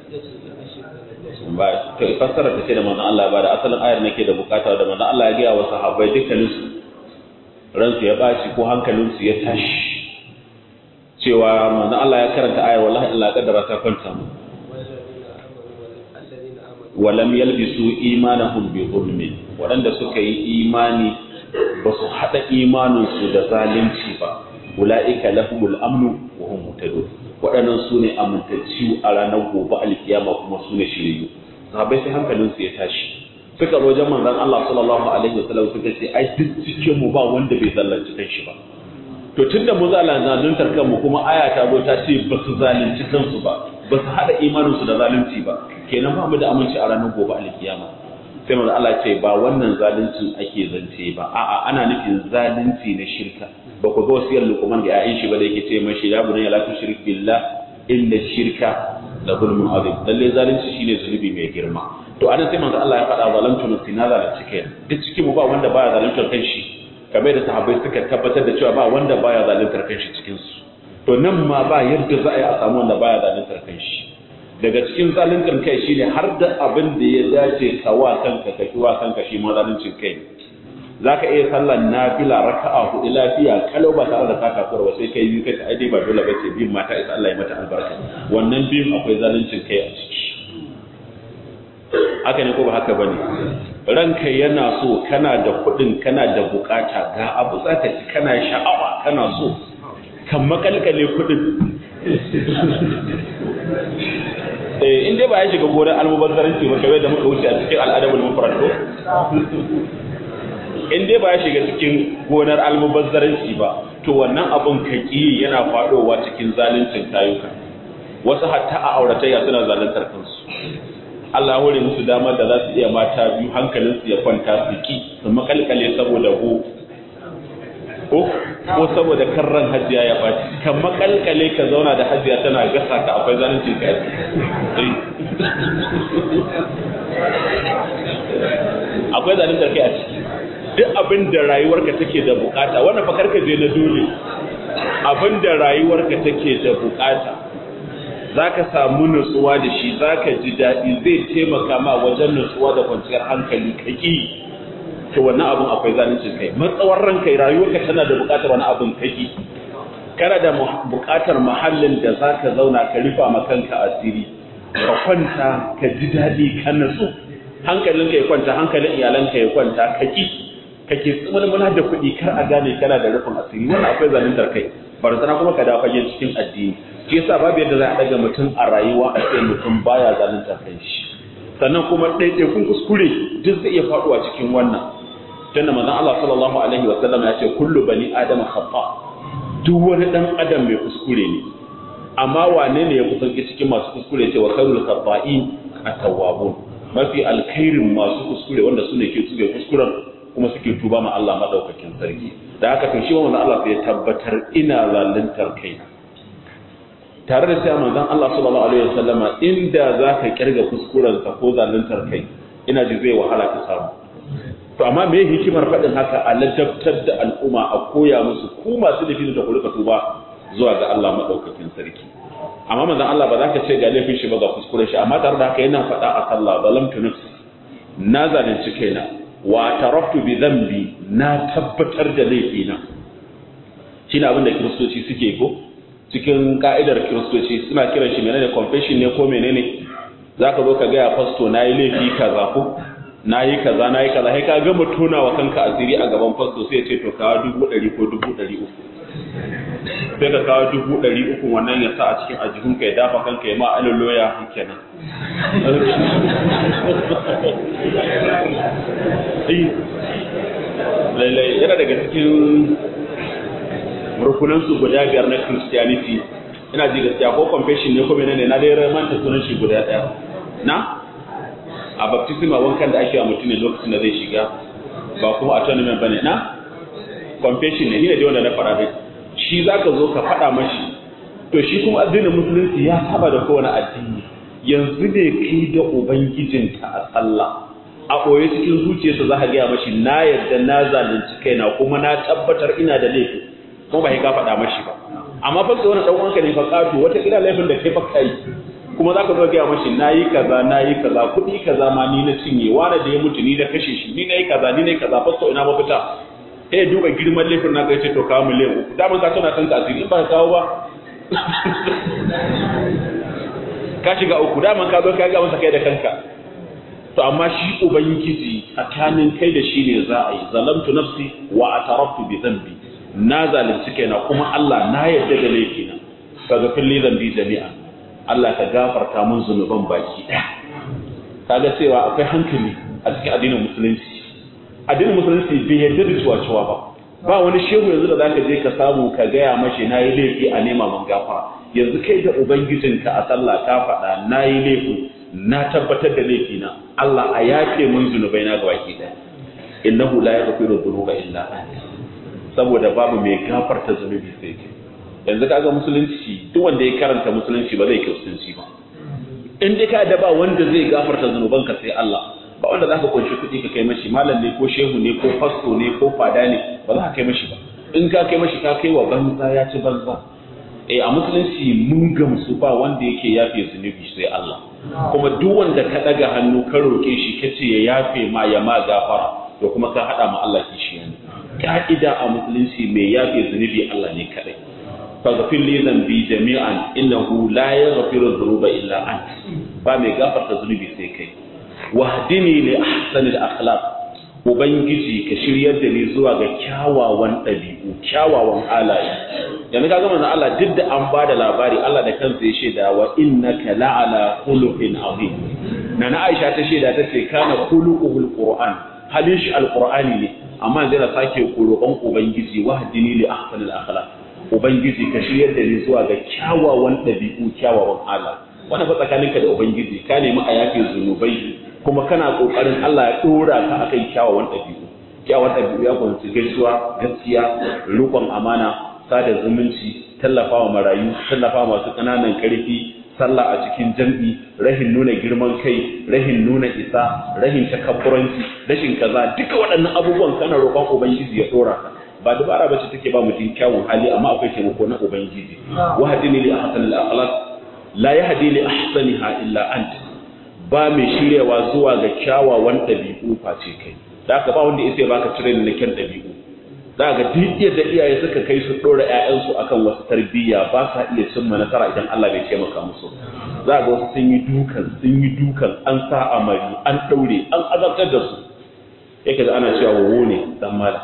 ba to fassara ta ce da manzon Allah ba da asalin ayar nake da bukata da manzon Allah ya ga wa sahabbai dukkanin su ransu ya baci ko hankalin su ya tashi cewa manzo Allah ya karanta ayar wallahi Allah kaddara ta kwanta mu walam yalbisu imanahum bi zulmin waɗanda suka yi imani ba su haɗa imaninsu da zalunci ba ula'ika lahumul amnu wa hum muhtadun waɗannan su ne amintacci a ranar gobe alkiyama kuma su ne shiriyu sahabbai sai hankalinsu ya tashi suka zo wajen manzon Allah sallallahu alaihi wasallam suka ce ai duk cikin mu ba wanda bai zalunci kanshi ba to tunda mu zaluntar kanmu kuma aya ta zo ta ce ba su zalunci kansu ba ba su hada imanin su da zalunci ba kenan ba mu da aminci a ranar gobe alkiyama sai manzon Allah ce ba wannan zaluncin ake zance ba a'a ana nufin zalunci na shirka ba ku ga wasiyar Luqman ga 'ya'yan shi ba da yake ce mashi ya bunayya la tushrik billah inna shirka la zulmun azim lalle zalunci shine zunubi mai girma to anan sai manzo Allah ya faɗa zalamtu nafsi na zalunci kai duk cikin mu ba wanda baya zaluntar kanshi kamar da sahabbai suka tabbatar da cewa ba wanda baya zaluntar kanshi cikin su to nan ma ba yadda za a yi a samu wanda baya zaluntar kanshi daga cikin zaluntar kai shine har da abin da ya dace ka wa kanka ka ki wa kanka shi ma zaluncin kai zaka iya sallar nafila raka'a hudu lafiya kalau ba tare da ka takura ba sai kai biyu kai ai dai ba dole ba ce biyun mata isa Allah ya mata albarka wannan biyun akwai zaluncin kai a ciki haka ne ko ba haka bane ranka yana so kana da kuɗin kana da bukata ga abu zaka ci kana sha'awa kana so kan makalkale kuɗin eh in dai ba ya shiga gonar almubazzaranci ba kawai da muka wuce a cikin al'adabul mufrad ko in dai ba ya shiga cikin gonar almubazzaranci ba to wannan abun kaki yana fadowa cikin zaluncin kayuka wasu hatta a auratayya suna zaluntar kansu Allah hore musu damar da za su iya mata biyu hankalinsu ya kwanta su ki su makalkale saboda go ko ko saboda karran hajiya ya baci kan makalkale ka zauna da hajiya tana gasa ka akwai zaluncin ka akwai zaluntar kai a ciki duk abin da rayuwarka take da bukata wannan fa karka je na dole abin da rayuwarka take da bukata zaka samu nutsuwa da shi zaka ji daɗi zai taimaka ma wajen nutsuwa da kwanciyar hankali kaki to wannan abin akwai zalunci kai matsawar ranka rayuwarka tana da bukatar wani abin kaki kana da bukatar mahallin da zaka zauna ka rufa ma kanka asiri ka kwanta ka ji daɗi ka nutsu hankalinka ya kwanta hankalin iyalanka ya kwanta kaki kake tsumalmula da kuɗi kar a gane kana da rufin asiri wannan akwai zaluntar kai barazana kuma ka dawo fagen cikin addini shi yasa babu yadda za a daga mutum a rayuwa a ce mutum baya zaluntar kai shi sannan kuma ɗaiɗaikun kuskure duk zai iya faɗuwa cikin wannan tunda manzon Allah sallallahu alaihi wa sallam ya ce kullu bani adama khata duk wani dan adam mai kuskure ne amma wane ne ya kusanci cikin masu kuskure ce wa khairul khata'in at-tawwabun mafi alkhairin masu kuskure wanda su ne ke tsube kuskuren kuma suke tuba ma Allah madaukakin sarki da haka to shi wannan Allah sai ya tabbatar ina zaluntar kai tare da cewa manzon Allah sallallahu alaihi wasallama inda zaka kirga kuskuren ka ko zaluntar kai ina ji zai wahala ka samu to amma me hikimar faɗin haka a ladabtar da al'umma a koya musu ku masu laifin da ku rika tuba zuwa ga Allah madaukakin sarki amma manzon Allah ba za ka ce ga laifin shi ba ga kuskuren shi amma tare da haka yana faɗa a sallah zalamtu nafsi na zalunci kaina wa taraftu bi dhanbi na tabbatar da laifina shine abin da kiristoci suke ko cikin ka'idar kiristoci suna kiran shi menene confession ne ko menene zaka zo ka ga ya fasto nayi laifi kaza ko nayi kaza nayi kaza sai ka gama tona wa kanka asiri a gaban fasto sai ya ce to kawo dubu ɗari ko dubu ɗari uku sai ka kawo dubu ɗari uku wannan ya sa a cikin ajihunka ya dafa kanka ya ma aloloya kenan lallai yana daga cikin rukunansu guda biyar na christianity ina ji gaskiya ko confession ne ko menene na dai ramanta sunan shi guda ɗaya na a baptism a wankan da ake wa mutum ne lokacin da zai shiga ba kuma atonement bane na confession ne ni ne wanda na fara dai shi zaka zo ka faɗa mashi to shi kuma addinin musulunci ya saba da kowane addini yanzu ne kai da ubangijinka a sallah a ɓoye cikin zuciyarsa za ka gaya mashi na yadda na zalunci kaina kuma na tabbatar ina da laifi kuma ba ka faɗa mashi ba amma fa wani ɗan uwanka ne fa ƙato wata kila laifin da kai fa kai kuma za ka zo gaya mashi na yi kaza na yi kaza kuɗi kaza ma ni na cinye wani da ya mutu ni na kashe shi ni na yi kaza ni na yi kaza fasto ina mafita sai duba girman laifin na kai ce to kawo miliyan uku daman ka tana kanka asiri in ba ka kawo ba ka shiga uku daman ka zo ka ga masa kai da kanka to amma shi ubangiji tsakanin kai da shi ne za a yi zalamtu nafsi wa ataraftu bi dhanbi na zalunci kaina kuma Allah na yarda da laifina kaga filli zambi jami'a Allah ka gafarta mun zunuban baki ɗaya kaga cewa akwai hankali a cikin addinin musulunci addinin musulunci bai yarda da cuwa-cuwa ba ba wani shehu yanzu da zaka je ka samu ka gaya mashi na yi laifi a nema man gafara yanzu kai da ubangijinka a sallah ka faɗa na yi laifi na tabbatar da laifina Allah a yafe mun zunubai na gabaki ɗaya innahu la yaghfiru dhunuba illa anta saboda babu mai gafarta zunubi sai kai yanzu kaga musulunci duk wanda ya karanta musulunci ba zai kiristanci ba in dai ka da ba wanda zai gafarta zunubanka sai Allah ba wanda zaka kunshi kuɗi ka kai mashi malam ne ko shehu ne ko fasto ne ko fada ne ba za ka kai mashi ba in ka kai mashi ka kai wa banza ya ci banza eh a musulunci mun gamsu ba wanda yake yafe zunubi sai Allah kuma duk wanda ka daga hannu ka roke shi kace ya yafe ma ya ma gafara to kuma ka hada ma Allah kishi ne ka'ida a musulunci mai yafe zunubi Allah ne kadai faghfir li dhanbi jami'an innahu la yaghfiru dhunuba illa ant ba mai gafarta zunubi sai kai wahdini li ahsanil akhlaq ubangiji ka shiryar da ni zuwa ga kyawawan ɗabi'u kyawawan halaye yanzu kaga manzon Allah duk da an bada labari Allah da kansa ya shaida wa innaka la'ala khuluqin azim nana Aisha ta shaida ta ce kana khuluquhul qur'an halin shi alqur'ani ne amma yanzu yana sake roƙon ubangiji wahdini li ahsanil akhlaq ubangiji ka shiryar da ni zuwa ga kyawawan ɗabi'u kyawawan halaye wannan fa tsakaninka da ubangiji ka nemi a yafe zunubai kuma kana kokarin Allah ya dora ka akan kyawawan ɗabi'u kyawawan ɗabi'u ya kunshi gaisuwa gaskiya rukun amana sada zumunci tallafawa marayu tallafawa masu ƙananan ƙarfi sallah a cikin jam'i rahin nuna girman kai rahin nuna isa rahin takabburanci rashin kaza duka waɗannan abubuwan kana roƙon ubangiji ya dora ka ba dubara bace take ba mutum kyawun hali amma akwai taimako na ubangiji wahdini li ahsanil akhlaq la yahdi li ahsaniha illa anta ba mai shiryawa zuwa ga kyawawan ɗabi'u face kai da aka ba wanda ya baka training na kyan ɗabi'u za ga duk yadda iyaye suka kai su ɗora ƴaƴansu akan wasu tarbiyya ba sa iya cimma nasara idan Allah bai taimaka musu za ga wasu sun yi dukan sun yi dukan an sa amari an ɗaure an azabtar da su yake da ana cewa wowo ne dan malam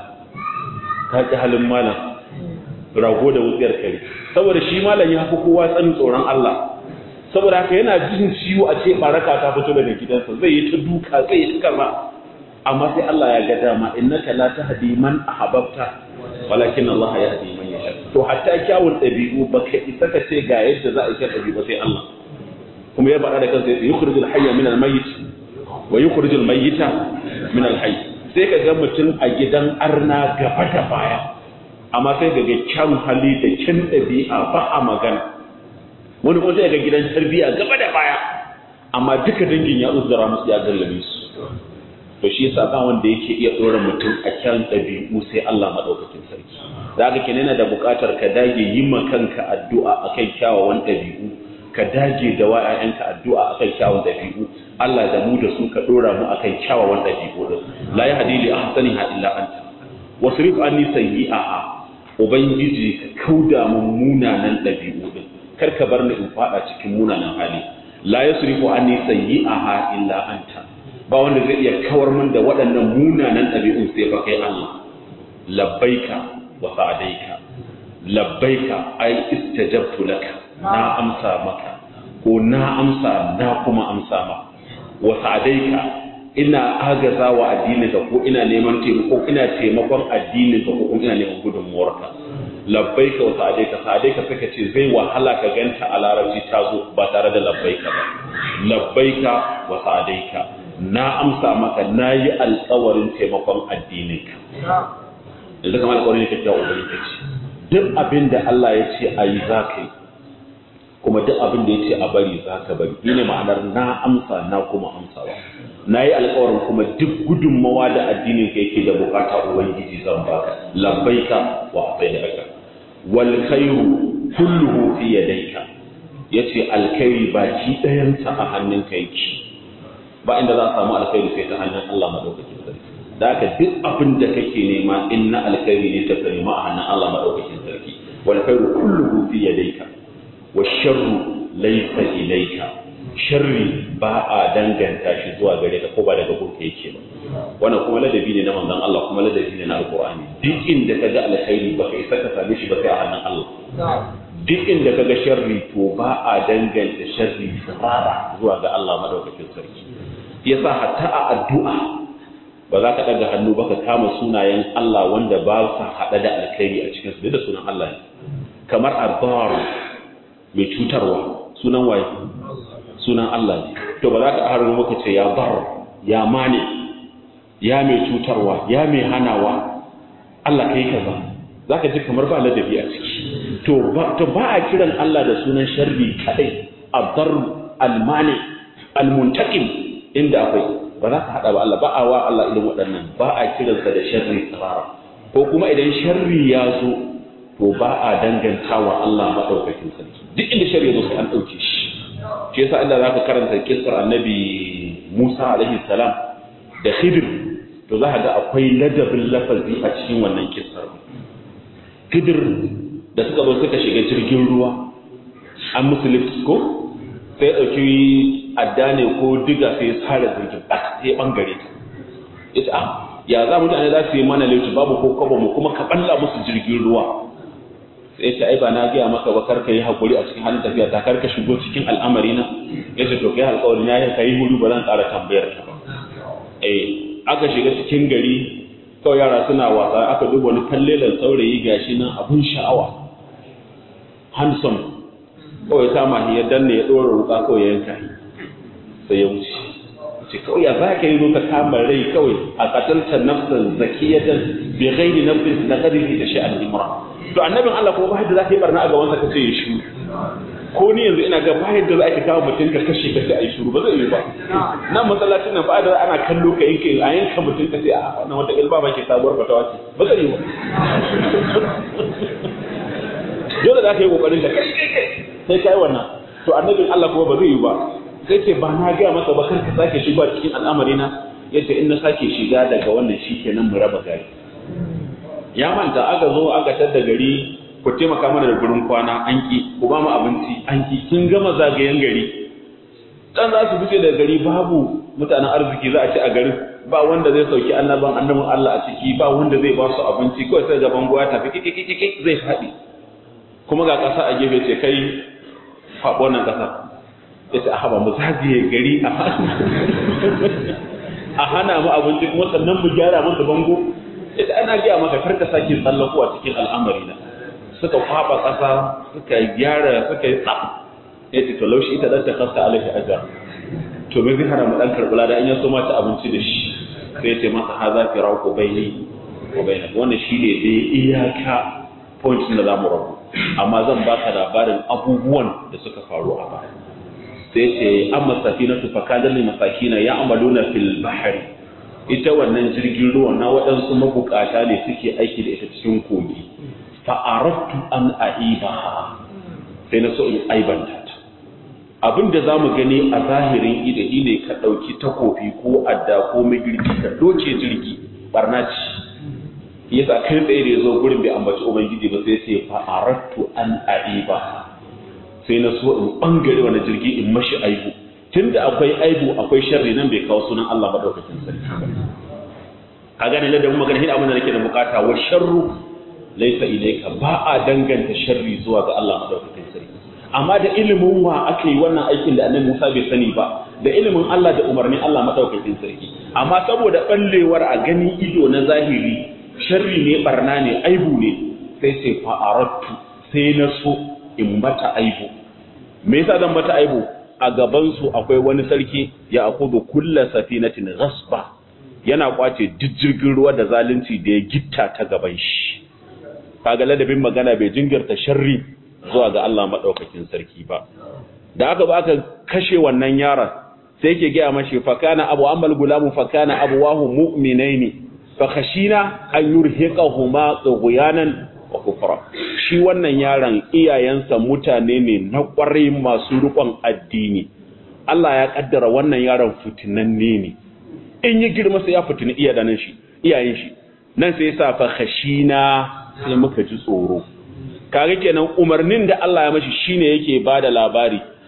ka ji halin malam rago da wutsiyar kare saboda shi malam ya fi kowa tsanin tsoron Allah saboda haka yana jin ciwo a ce baraka ta fito daga gidansa zai yi ta duka zai yi ta kaza amma sai Allah ya ga dama innaka la tahdi man ahbabta walakin Allah yahdi man yasha to hatta kyawun dabi'u baka isa ka ce ga yadda za a yi dabi'u sai Allah kuma ya faɗa da kansa ya yukhrijul hayya min al-mayyit wa yukhrijul mayyita min al-hayy sai ka ga mutum a gidan arna gaba da baya amma sai ga kyan hali da kyan dabi'a ba a magana wani kuma sai ga gidan tarbiya gaba da baya amma duka dangin ya uzura musu ya gallabe su to shi yasa ba wanda yake iya dora mutum a kyan dabi'u sai Allah madaukakin sarki da haka kenan yana da buƙatar ka dage yi ma kanka addu'a akan kyawawan dabi'u ka dage da wa ƴaƴanka addu'a akan kyawawan dabi'u Allah da mu da su ka dora mu akan kyawawan dabi'u din la yahdi li ahsaniha illa anta wasrif anni sayyi'aha ubangiji ka kauda mun munanan dabi'u din kar ka bar ni in fada cikin munanan hali la yasrifu anni sayyi'aha illa anta ba wanda zai iya kawar min da waɗannan munanan ɗabi'un sai fa kai Allah labbaika wa sa'adaika labbaika ai istajabtu laka na amsa maka ko na amsa na kuma amsa ma wa sa'adaika ina agaza wa addininka ko ina neman taimako ina taimakon addininka ko kuma ina neman gudunmuwarka labbaika wa sa'adaika sa'adaika suka ce zai wahala ka ganta a larabci ta zo ba tare da labbaika ba labbaika wa sa'adaika na amsa maka na yi alkawarin taimakon addininka yanzu kamar alkawarin ne kyakkyawa ubangiji ce duk abin da Allah ya ce a yi za ka yi kuma duk abin da ya ce a bari za ka bari shi ne ma'anar na amsa na kuma amsawa na yi alkawarin kuma duk gudunmawa da addinin ka yake da bukata ubangiji zan baka labbaika wa asaidaka wal khairu kulluhu fi yadayka yace alkhairi baki ɗayansa a hannunka yake ba inda za a samu alkhairi sai ta hannun Allah madaukakin sarki da haka duk abin da kake nema in na alkhairi ne ta nema a hannun Allah madaukakin sarki wal khairu kulluhu fi yadayka wa sharru laysa ilayka sharri ba a danganta shi zuwa gare ka ko ba daga gunka yake ba wannan kuma ladabi ne na manzon Allah kuma ladabi ne na alqur'ani duk inda kaga alkhairi baka isa ka same shi ba sai a hannun Allah duk inda kaga sharri to ba a danganta sharri tsara zuwa ga Allah madaukakin sarki yasa hatta a addu'a ba za ka daga hannu ba ka kama sunayen Allah wanda ba sa hada da alkhairi a cikin su da sunan Allah ne kamar adbar mai cutarwa sunan waye sunan Allah ne to ba za ka harin muka ce ya bar ya mane ya mai cutarwa ya mai hanawa Allah kai kaza za ka ji kamar ba ladabi a ciki to ba a kiran Allah da sunan sharri kadai adar almani almuntaqim inda akwai ba za ka hada ba Allah ba a wa Allah irin waɗannan ba a kiransa da sharri tsarara ko kuma idan sharri ya zo to ba a danganta wa Allah maɗaukakin sarki duk inda sharri ya zo sai an ɗauke shi shi yasa inda za ka karanta kisar annabi Musa alaihi salam da Khidir to za ka ga akwai ladabin lafazi a cikin wannan kisar Khidir da suka zo suka shiga jirgin ruwa an musu lift ko sai ya ɗauki adda ne ko diga sai ya sare jirgin ɗak sai ya ɓangare ta ita ah ya za mutane za su yi mana lift babu ko kwabo mu kuma ka ɓalla musu jirgin ruwa sai ce ai ba na gaya maka ba karka yi hakuri a cikin halin tafiya ta karka shigo cikin al'amari na ya ce to kai alƙawarin ya kai hudu ba zan ƙara tambayar ta ba eh aka shiga cikin gari kawai yara suna wasa aka duba wani kallelan saurayi gashi nan abun sha'awa handsome kawai ta mahi ya danne ya ɗora wuka kawai ya yanka sai ya wuce ce kawai ya za ka yi zo ka kama rai kawai a katalta nafsan zakiyatan bi ghairi nafsin da qadri da sha'an imra to annabin Allah kuma ba yadda za ka yi barna a gaban sa kace ya shiru ko ni yanzu ina ga ba yadda za ka kawo mutum ka kashe ka sai a yi shiru ba zai yi ba nan masallacin nan ba da ana kallo ka yanke a yanka mutum ka sai a wannan wata ilba ba ke sabuwar fatawa ce ba zai yi ba dole za ka yi kokarin ka kai kai kai sai kai wannan to annabin Allah kuma ba zai yi ba sai ce ba na ga masa ba kar ka sake shiga cikin al'amari na yace in na sake shiga daga wannan shikenan mu raba gari ya manta aka zo aka tada gari ku taimaka mana da gurin kwana an ki ku ba mu abinci an ki kin gama zagayen gari dan za su fice daga gari babu mutanen arziki za a ci a garin ba wanda zai sauki annaban annabin Allah a ciki ba wanda zai ba su abinci kawai sai gaban goya tafi kikikikiki zai faɗi kuma ga ƙasa a gefe ce kai faɓo nan ƙasa ya ce a haɓa mu zagaye gari a hana mu abinci kuma sannan mu gyara masa bango ya ce ana gaya maka karka sake tsallako a cikin al'amari na suka kwaɓa ƙasa suka gyara suka yi tsaf ya ce to laushi ita ɗan ta kasta alaihi ajar to me zai hana mu ɗan karɓi lada in ya so ma ta abinci da shi sai ya ce masa ha za ki rawo ko bai ko bai wannan shi ne dai iyaka point da za mu rabu amma zan baka labarin abubuwan da suka faru a baya sai ce amma safinatu fa kana lil masakina ya'maluna fil bahri ita wannan jirgin ruwa na waɗansu mabukata ne suke aiki da ita cikin kogi fa aradtu an aibaha sai na so in aibanta ta abin da zamu gani a zahirin idahi ne ka ɗauki takofi ko adda ko magirki ka doke jirgi barna ce yasa kai tsaye da ya zo gurin bai ambaci ubangiji ba sai ce fa aradtu an aiba sai na so in bangare wani jirgi in mashi aibu tunda akwai aibu akwai sharri nan bai kawo sunan Allah madaukakin sarki ka gane da mu magana hin abin da nake da bukata wa sharru laysa ilayka ba a danganta sharri zuwa ga Allah madaukakin sarki amma da ilimin wa aka yi wannan aikin da annabi Musa bai sani ba da ilimin Allah da umarnin Allah madaukakin sarki amma saboda ballewar a gani ido na zahiri sharri ne barna ne aibu ne sai sai fa'arattu sai na so in mata aibu me yasa zan mata aibu a gaban su akwai wani sarki ya akudu kulla safinatin ghasba yana kwace duk jirgin ruwa da zalunci da ya gitta ta gaban shi kaga ladabin magana bai jingirta sharri zuwa ga Allah madaukakin sarki ba da aka ba aka kashe wannan yaron sai yake gaya mashi fakana abu amal gulamu fakana abuwahu mu'minaini fakhashina an yurhiqahuma tughyanan wa kufra shi wannan yaron iyayensa mutane ne na kwarai masu rukon addini Allah ya kaddara wannan yaron fitinanne ne in yi girma sai ya fitini iyayen shi iyayen shi nan sai yasa fakhashina sai muka ji tsoro kaga kenan umarnin da Allah ya mashi shine yake bada labari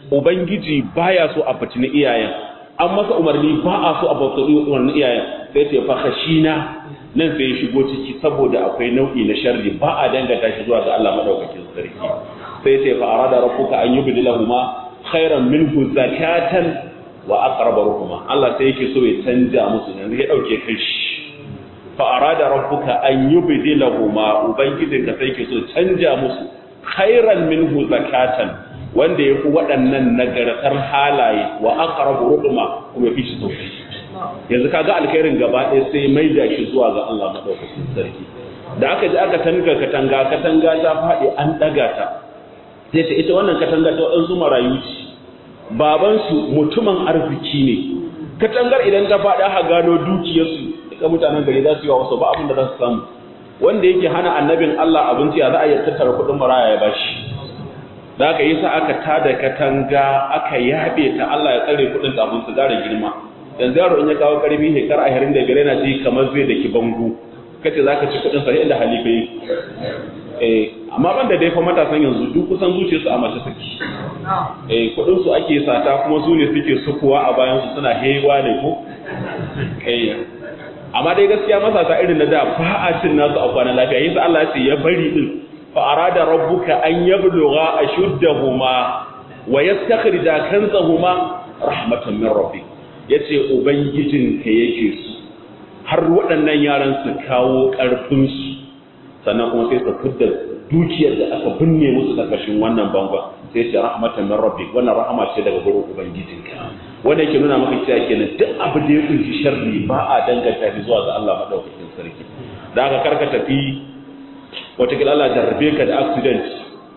ubangiji baya so a fitini iyayen an masa umarni ba a so a bautari umarnin iyayen sai ce fa khashina nan sai ya shigo ciki saboda akwai nau'i na sharri ba a danganta shi zuwa ga Allah madaukakin sarki sai ce fa arada rabbuka an yubdilahuma khairan minhu zakatan wa aqrab ruhuma Allah sai yake so ya canja musu yanzu ya dauke kai shi fa arada rabbuka an yubdilahuma ubangijin ka sai yake so canja musu khairan minhu zakatan wanda yafi waɗannan nagartar halaye wa aqrab ruhuma kuma fi shi sosai yanzu kaga alkhairin gaba ɗaya sai mai da shi zuwa ga Allah madaukakin sarki da aka ji aka tanga katanga katanga ta faɗi an ɗaga ta sai ta ita wannan katanga ta waɗansu marayu ce babansu mutumin arziki ne katangar idan ta faɗi aka gano dukiyarsu duka mutanen gari za su yi wa wasu ba abin da za su samu wanda yake hana annabin Allah abinci ya za a iya tattara kuɗin maraya ya bashi da aka yi sa aka tada katanga aka yaɓe ta Allah ya tsare kuɗin kafin su gara girma yanzu yaro in ya kawo karfi shekara ashirin da biyar yana ji kamar zai da ki bangu kace za ka ci kuɗin sa inda halifa yi eh amma ban da dai fa matasan yanzu duk kusan zuciya su a mace suke eh kuɗin su ake sata kuma su ne suke sukuwa a bayan su suna hewa ne ko eh amma dai gaskiya masasa irin na da ba a cin nasu a kwana lafiya yasa Allah ya ce ya bari din fa arada rabbuka an yablugha ashuddahuma wa yastakhrija kanzahuma rahmatan min rabbik yace ubangijinka yake su har waɗannan yaran su kawo ƙarfin su sannan kuma sai su fidda dukiyar da aka binne musu ƙarƙashin wannan bangon sai ce rahmatan min rabbik wannan rahama ce daga gurin ubangijinka wanda yake nuna maka cewa kenan duk abu da ya kunshi sharri ba a danganta shi zuwa ga Allah madaukakin sarki da aka karka tafi wata Allah jarrabe ka da accident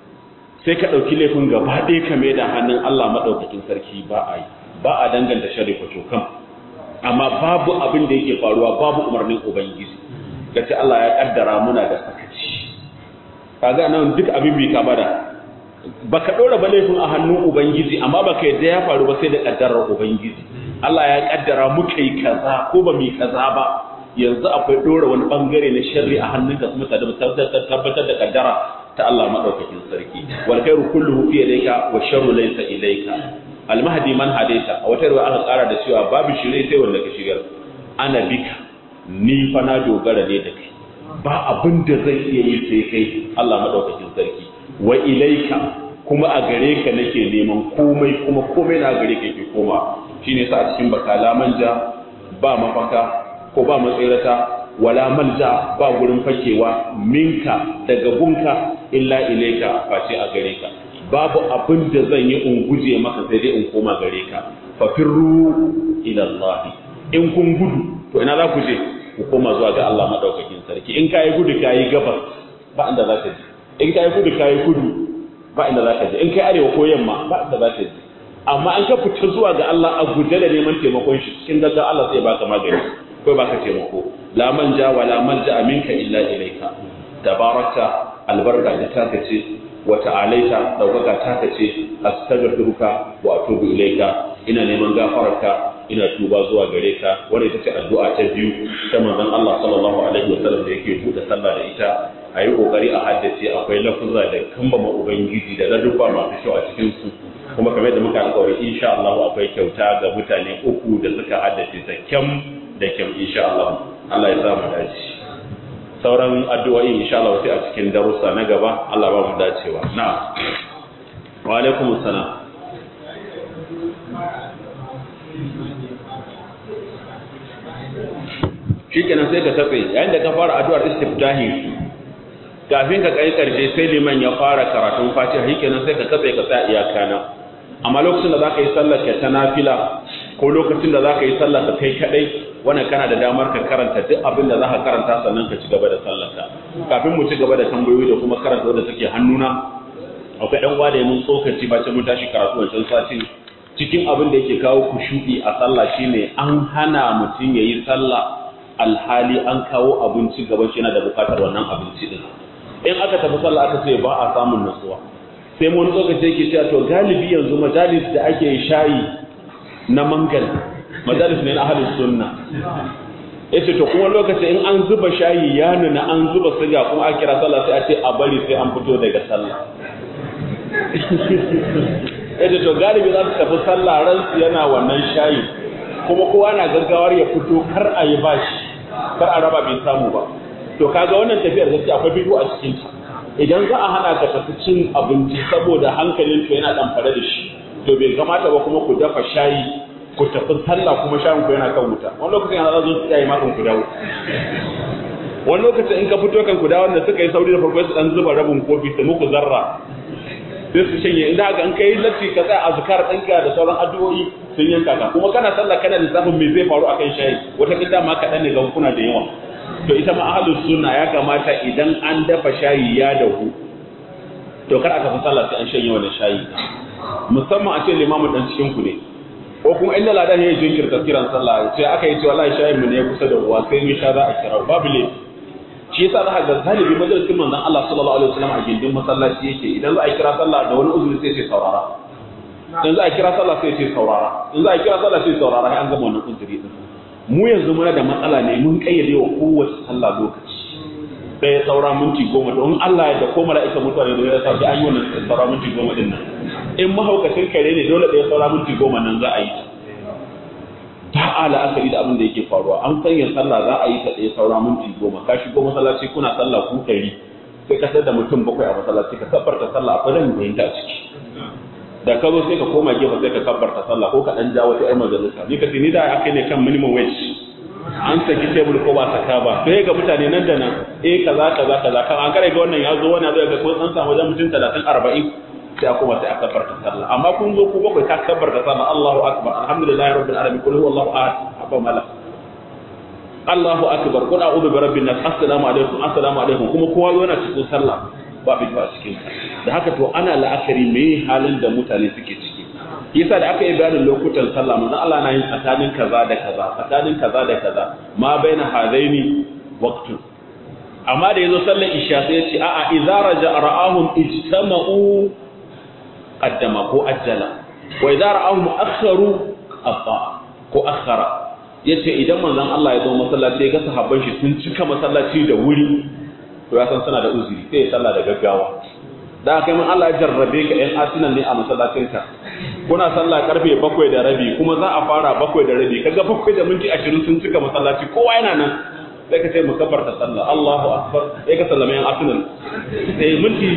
sai ka ɗauki laifin gaba ɗaya ka mai da hannun Allah madaukakin sarki ba a yi ba a danganta sharri ko cokan amma babu abin da yake faruwa babu umarnin ubangiji kace Allah ya kaddara muna da sakaci kaga nan duk abin bai ka bada baka dora ba laifin a hannun ubangiji amma baka yadda ya faru ba sai da kaddarar ubangiji Allah ya kaddara muka yi kaza ko ba mu yi kaza ba yanzu akwai dora wani bangare na sharri a hannunka kuma ta tabbatar da kaddara ta Allah madaukakin sarki wal khairu kulluhu fi yadayka wa sharru laysa ilayka al mahdi man hadaita a wata ruwa aka kara da cewa babu shirye sai wanda ka shigar ana bika ni fa na dogara ne da kai ba abin da zai iya yi sai kai Allah madaukakin sarki wa ilaika kuma a gare ka nake neman komai kuma komai na gare ka yake koma shine sa a cikin bakala manja ba mafaka ko ba matsirata wala malja ba gurin fakewa minka daga gunka illa ilaika face a gare ka babu abin da zan yi in guje maka sai dai in koma gare ka fa firru ila Allah in kun gudu to ina za ku je ku koma zuwa ga Allah madaukakin sarki in kai gudu kai gabas ba inda za ka je in kai kudu kai kudu ba inda zaka je in kai arewa ko yamma ba inda zaka je amma an ka fita zuwa ga Allah a guje da neman taimakon shi cikin gaggawa Allah sai baka magani ko baka taimako la manja wa la malja minka illa ilayka tabarakta albarka da taka ce wa ta'alaita daukaka taka ce astaghfiruka wa atubu ilayka ina neman gafararka ina tuba zuwa gare ka wanda ita ce addu'a ta biyu ta manzon Allah sallallahu alaihi wasallam da yake buɗe sallah da ita a yi ƙoƙari a haddace akwai lafuza da kambama ubangiji da ladubba masu kyau a cikin su kuma kamar da muka alƙawari insha Allah akwai kyauta ga mutane uku da suka haddace ta kyam da kyam insha Allah Allah ya sa mu dace sauran addu'o'i insha Allah sai a cikin darussa na gaba Allah ba mu dacewa na wa alaikum assalam shikenan sai ka tafe yayin da ka fara addu'ar istiftahi kafin ka kai karshe sai liman ya fara karatun fatiha shikenan sai ka katse ka tsaya iyaka nan amma lokacin da zaka yi sallar ka ta nafila ko lokacin da zaka yi sallar ka kai kadai wannan kana da damar ka karanta duk abin da zaka karanta sannan ka ci gaba da sallar ka kafin mu ci gaba da tambayoyi da kuma karanta wanda take hannuna akwai dan uwa da mun tsokaci ba ce mun tashi karatu wancan satin cikin abin da yake kawo kushu'i a sallah shine an hana mutum yayi sallah alhali an kawo abinci gaban shi yana da bukatar wannan abinci din in aka tafi sallah aka ce ba a samun nutsuwa sai mu wani lokaci yake cewa to galibi yanzu majalis da ake shayi na mangal majalis ne na ahlus sunna yace to kuma lokaci in an zuba shayi ya nuna an zuba siga kuma a kira sallah sai a ce a bari sai an fito daga sallah yace to galibi za su tafi sallah ransu yana wannan shayi kuma kowa na gaggawar ya fito kar a yi bashi kar a raba bai samu ba to kaga wannan tafiyar gaskiya akwai bidiyo a cikin ta idan za a hana ka tafi cin abinci saboda hankalin ka yana dan fare da shi to bai kamata ba kuma ku dafa shayi ku tafi sallah kuma shayin ku yana kan wuta wani lokacin yana zo su yayi makon ku dawo wani lokacin in ka fito kan ku dawo wanda suka yi sauri da farko su dan zuba rabin kofi su muku zarra sai su shanye inda haka an kai latti ka tsaya azkar ɗinka da sauran addu'o'i sun yanka ka kuma kana sallah kana lissafin me zai faru akan shayi wata kida ma kaɗan ne ga kuna da yawa to ita ma ahlus sunna ya kamata idan an dafa shayi ya dahu to kar aka fi sallah sai an shanye wannan shayi musamman a ce limamu dan cikin ku ne ko kuma inda ladan ya jinkirta kiran sallah sai aka yi cewa wallahi shayin mu ne kusa da ruwa sai mun sha za a kira babu ne shi yasa za ka ga galibi majalisin manzon Allah sallallahu alaihi wasallam a gindin masallaci yake idan za a kira sallah da wani uzuri sai ce saurara idan za a kira sallah sai ce saurara in za a kira sallah sai saurara sai an gama wannan uzuri din mu yanzu muna da matsala ne mun kayyade wa kowace sallah lokaci ɗaya saura minti goma don Allah ya da ko mala'ika mutuwa ne da ya sa an yi wannan saura minti goma din nan in mahaukacin kare ne dole ɗaya saura minti goma nan za a yi ta ala akari da abin da yake faruwa an sanya sallah za a yi ta ɗaya saura minti goma ka shigo masallaci kuna sallah ku ɗari sai ka da mutum bakwai a masallaci ka kabbarta sallah akwai ran fahimta a ciki da ka zo sai ka koma gefe sai ka kabbarta sallah ko ka ɗan ja wata 'yar majalisa ni ka ce ni da aka ne kan minimum wage an saki tebul ko ba saka ba sai ga mutane nan da nan eh kaza kaza kaza kan an kare ga wannan ya zo wannan zai ga ko an samu wajen mutum 30 40 sai a koma sai a kabbarta sallah amma kun zo ku bakwai ta kabbarta sallah Allahu akbar alhamdulillahi rabbil alamin qul huwallahu ahad abba mala Allahu akbar qul a'udhu bi rabbin nas assalamu alaikum assalamu alaikum kuma kowa zo yana cikin sallah ba bi ba cikin da haka to ana la'akari me halin da mutane suke ciki yasa da aka yi bayanin lokutan sallah manzo Allah na yin tsakanin kaza da kaza tsakanin kaza da kaza ma baina hadaini waqtun amma da yazo sallar isha sai ya ce a'a idza raja ra'ahum ijtama'u qaddama ko ajjala wa idza ra'ahum akharu abba ko akhara yace idan manzon Allah ya zo masallaci ya ga sahabban shi sun cika masallaci da wuri to ya san suna da uzuri sai ya sallah da gaggawa da kai mun Allah ya jarrabe ka ɗan asinan ne a masallacinka kuna sallah karfe bakwai da rabi kuma za a fara bakwai da rabi kaga bakwai da minti ashirin sun cika masallaci kowa yana nan sai ka ce musabbar ta sallah Allahu akbar sai ka sallame yan asinan eh minti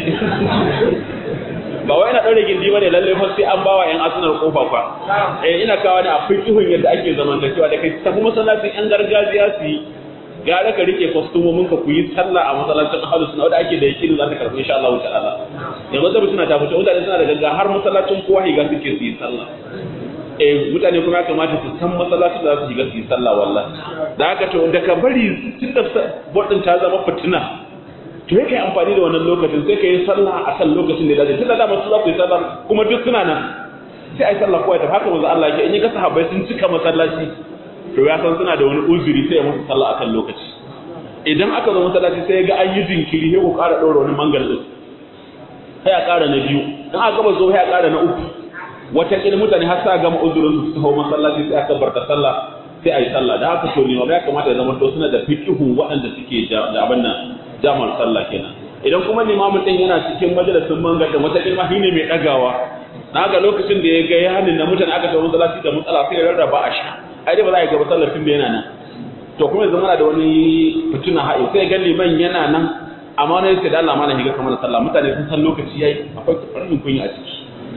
ba wai ina daure gindi bane lalle fa sai an bawa yan asinan kofa fa eh ina kawo ne a fikihun yadda ake zamantakewa da kai tafi masallacin yan gargajiya su yi gara ka rike kwastomomin ka ku yi sallah a masallacin ahlus sunna wanda ake da yakini za ta karbi insha Allah ta'ala yanzu da suna ta fito mutane suna da gaggawa har masallacin kowa higa suke su yi sallah eh mutane kuma kamata su san masallacin da za su shiga su yi sallah wallahi da haka to da ka bari tun da bodin ta zama fitina to yake amfani da wannan lokacin sai ka yi sallah a kan lokacin da ya dace tun da dama su za ku yi sallah kuma duk suna nan sai a yi sallah kowa ta haka manzo Allah yake in ya ga sahabbai sun cika masallaci to ya san suna da wani uzuri sai ya musu sallah akan lokaci idan aka zo masallaci sai ya ga an yi jinkiri sai ku ƙara ɗora wani mangal din sai a ƙara na biyu in aka gaba zo sai a ƙara na uku wata ƙil mutane har sa gama uzurin su su hau masallaci sai aka barta sallah sai a yi sallah da haka to ne ya kamata ya zama to suna da fiqihun waɗanda suke da abin nan jamal sallah kenan idan kuma limamin din yana cikin majalisin mangal da wata ƙilma shine mai ɗagawa na ga lokacin da ya ga yanin na mutane aka tawo masallaci da matsala sai ya rarraba a sha ai dai ba za a gaba sallar tun da yana nan to kuma yanzu muna da wani fituna ha'i sai ga liman yana nan amma wani yake da Allah mana higa kamar sallah mutane sun san lokaci yayi akwai farin kunya a ciki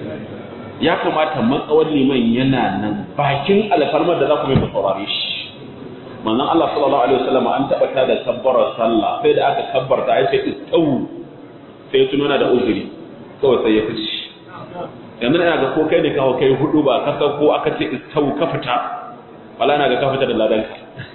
ya kamata matsawar liman yana nan bakin alfarmar da za ku mai saurare shi manzon Allah sallallahu alaihi wasallam an taba ta da kabbara sallah sai da aka kabbarta ai sai istawu sai tunana da uzuri kawai sai ya fice yanzu ina ga ko kai ne kawo kai hudu ba ka ko aka ce istawu ka fita wala na ga ka fita da ladanka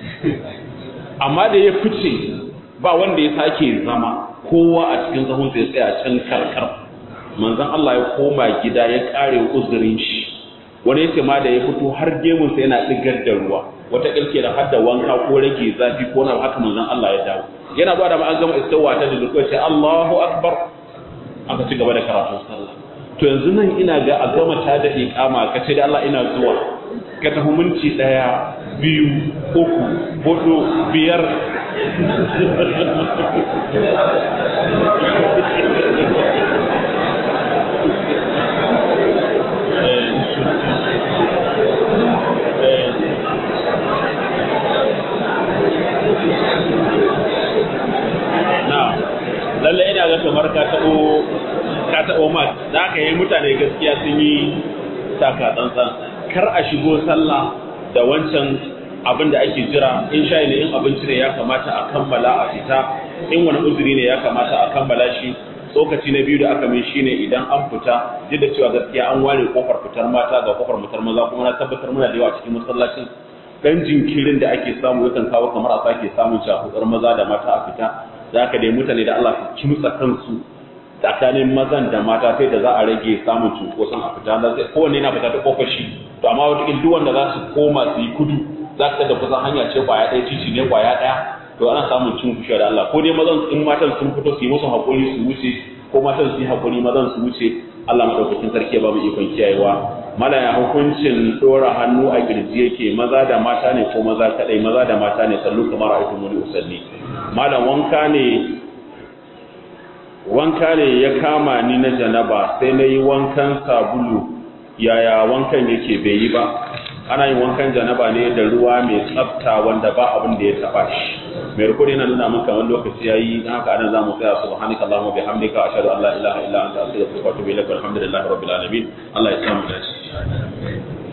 amma da ya fice ba wanda ya sake zama kowa a cikin zahun sai tsaya can karkar manzon Allah ya koma gida ya kare uzurin shi wani yace ma da ya fito har gemun sa yana digar da ruwa wata kilke da hadda wanka ko rage zafi ko na haka manzon Allah ya dawo yana zuwa da an gama istawa ta da lokaci Allahu akbar aka ci gaba da karatun sallah to yanzu nan ina ga a gama ta da iqama ka ce da Allah ina zuwa ka tafi minti ɗaya biyu uku hudu biyar lalle ina ga kamar ka taɓo ka taɓo mat da aka yi mutane gaskiya sun yi taka tsantsan kar a shigo sallah da wancan abin da ake jira in sha ne in abinci ne ya kamata a kammala a fita in wani uzuri ne ya kamata a kammala shi tsokaci na biyu da aka min shine idan an fita duk da cewa gaskiya an ware kofar fitar mata ga kofar fitar maza kuma na tabbatar muna da yawa cikin masallacin dan jinkirin da ake samu yakan kawo kamar a sake samun shafudar maza da mata a fita za ka dai mutane da Allah su kimtsa kansu tsakanin mazan da mata sai da za a rage samun cunkoson a fita da sai kowanne yana fita ta kofar shi to amma wata duk wanda za su koma su yi kudu za ka da kusan hanya ce kwaya ɗaya titi ne kwaya ɗaya to ana samun cin kushe da Allah ko dai mazan in matan sun fito su yi musu haƙuri su wuce ko matan su yi haƙuri mazan su wuce Allah madaukakin sarki ya ba mu ikon kiyayewa mala ya hukuncin dora hannu a kirji yake maza da mata ne ko maza kadai maza da mata ne sallu kamar aikin muni usalli malam wanka ne wanka ne ya kama ni na janaba sai na yi wankan sabulu yaya wankan yake bai yi ba ana yin wankan janaba ne da ruwa mai tsafta wanda ba abin da ya taba shi mai rukuni yana nuna min kamar lokaci yayi dan haka anan zamu tsaya subhanaka allahumma bihamdika ashhadu an la ilaha illa anta astaghfiruka wa atubu ilaik walhamdulillahi rabbil alamin Allah ya samu dace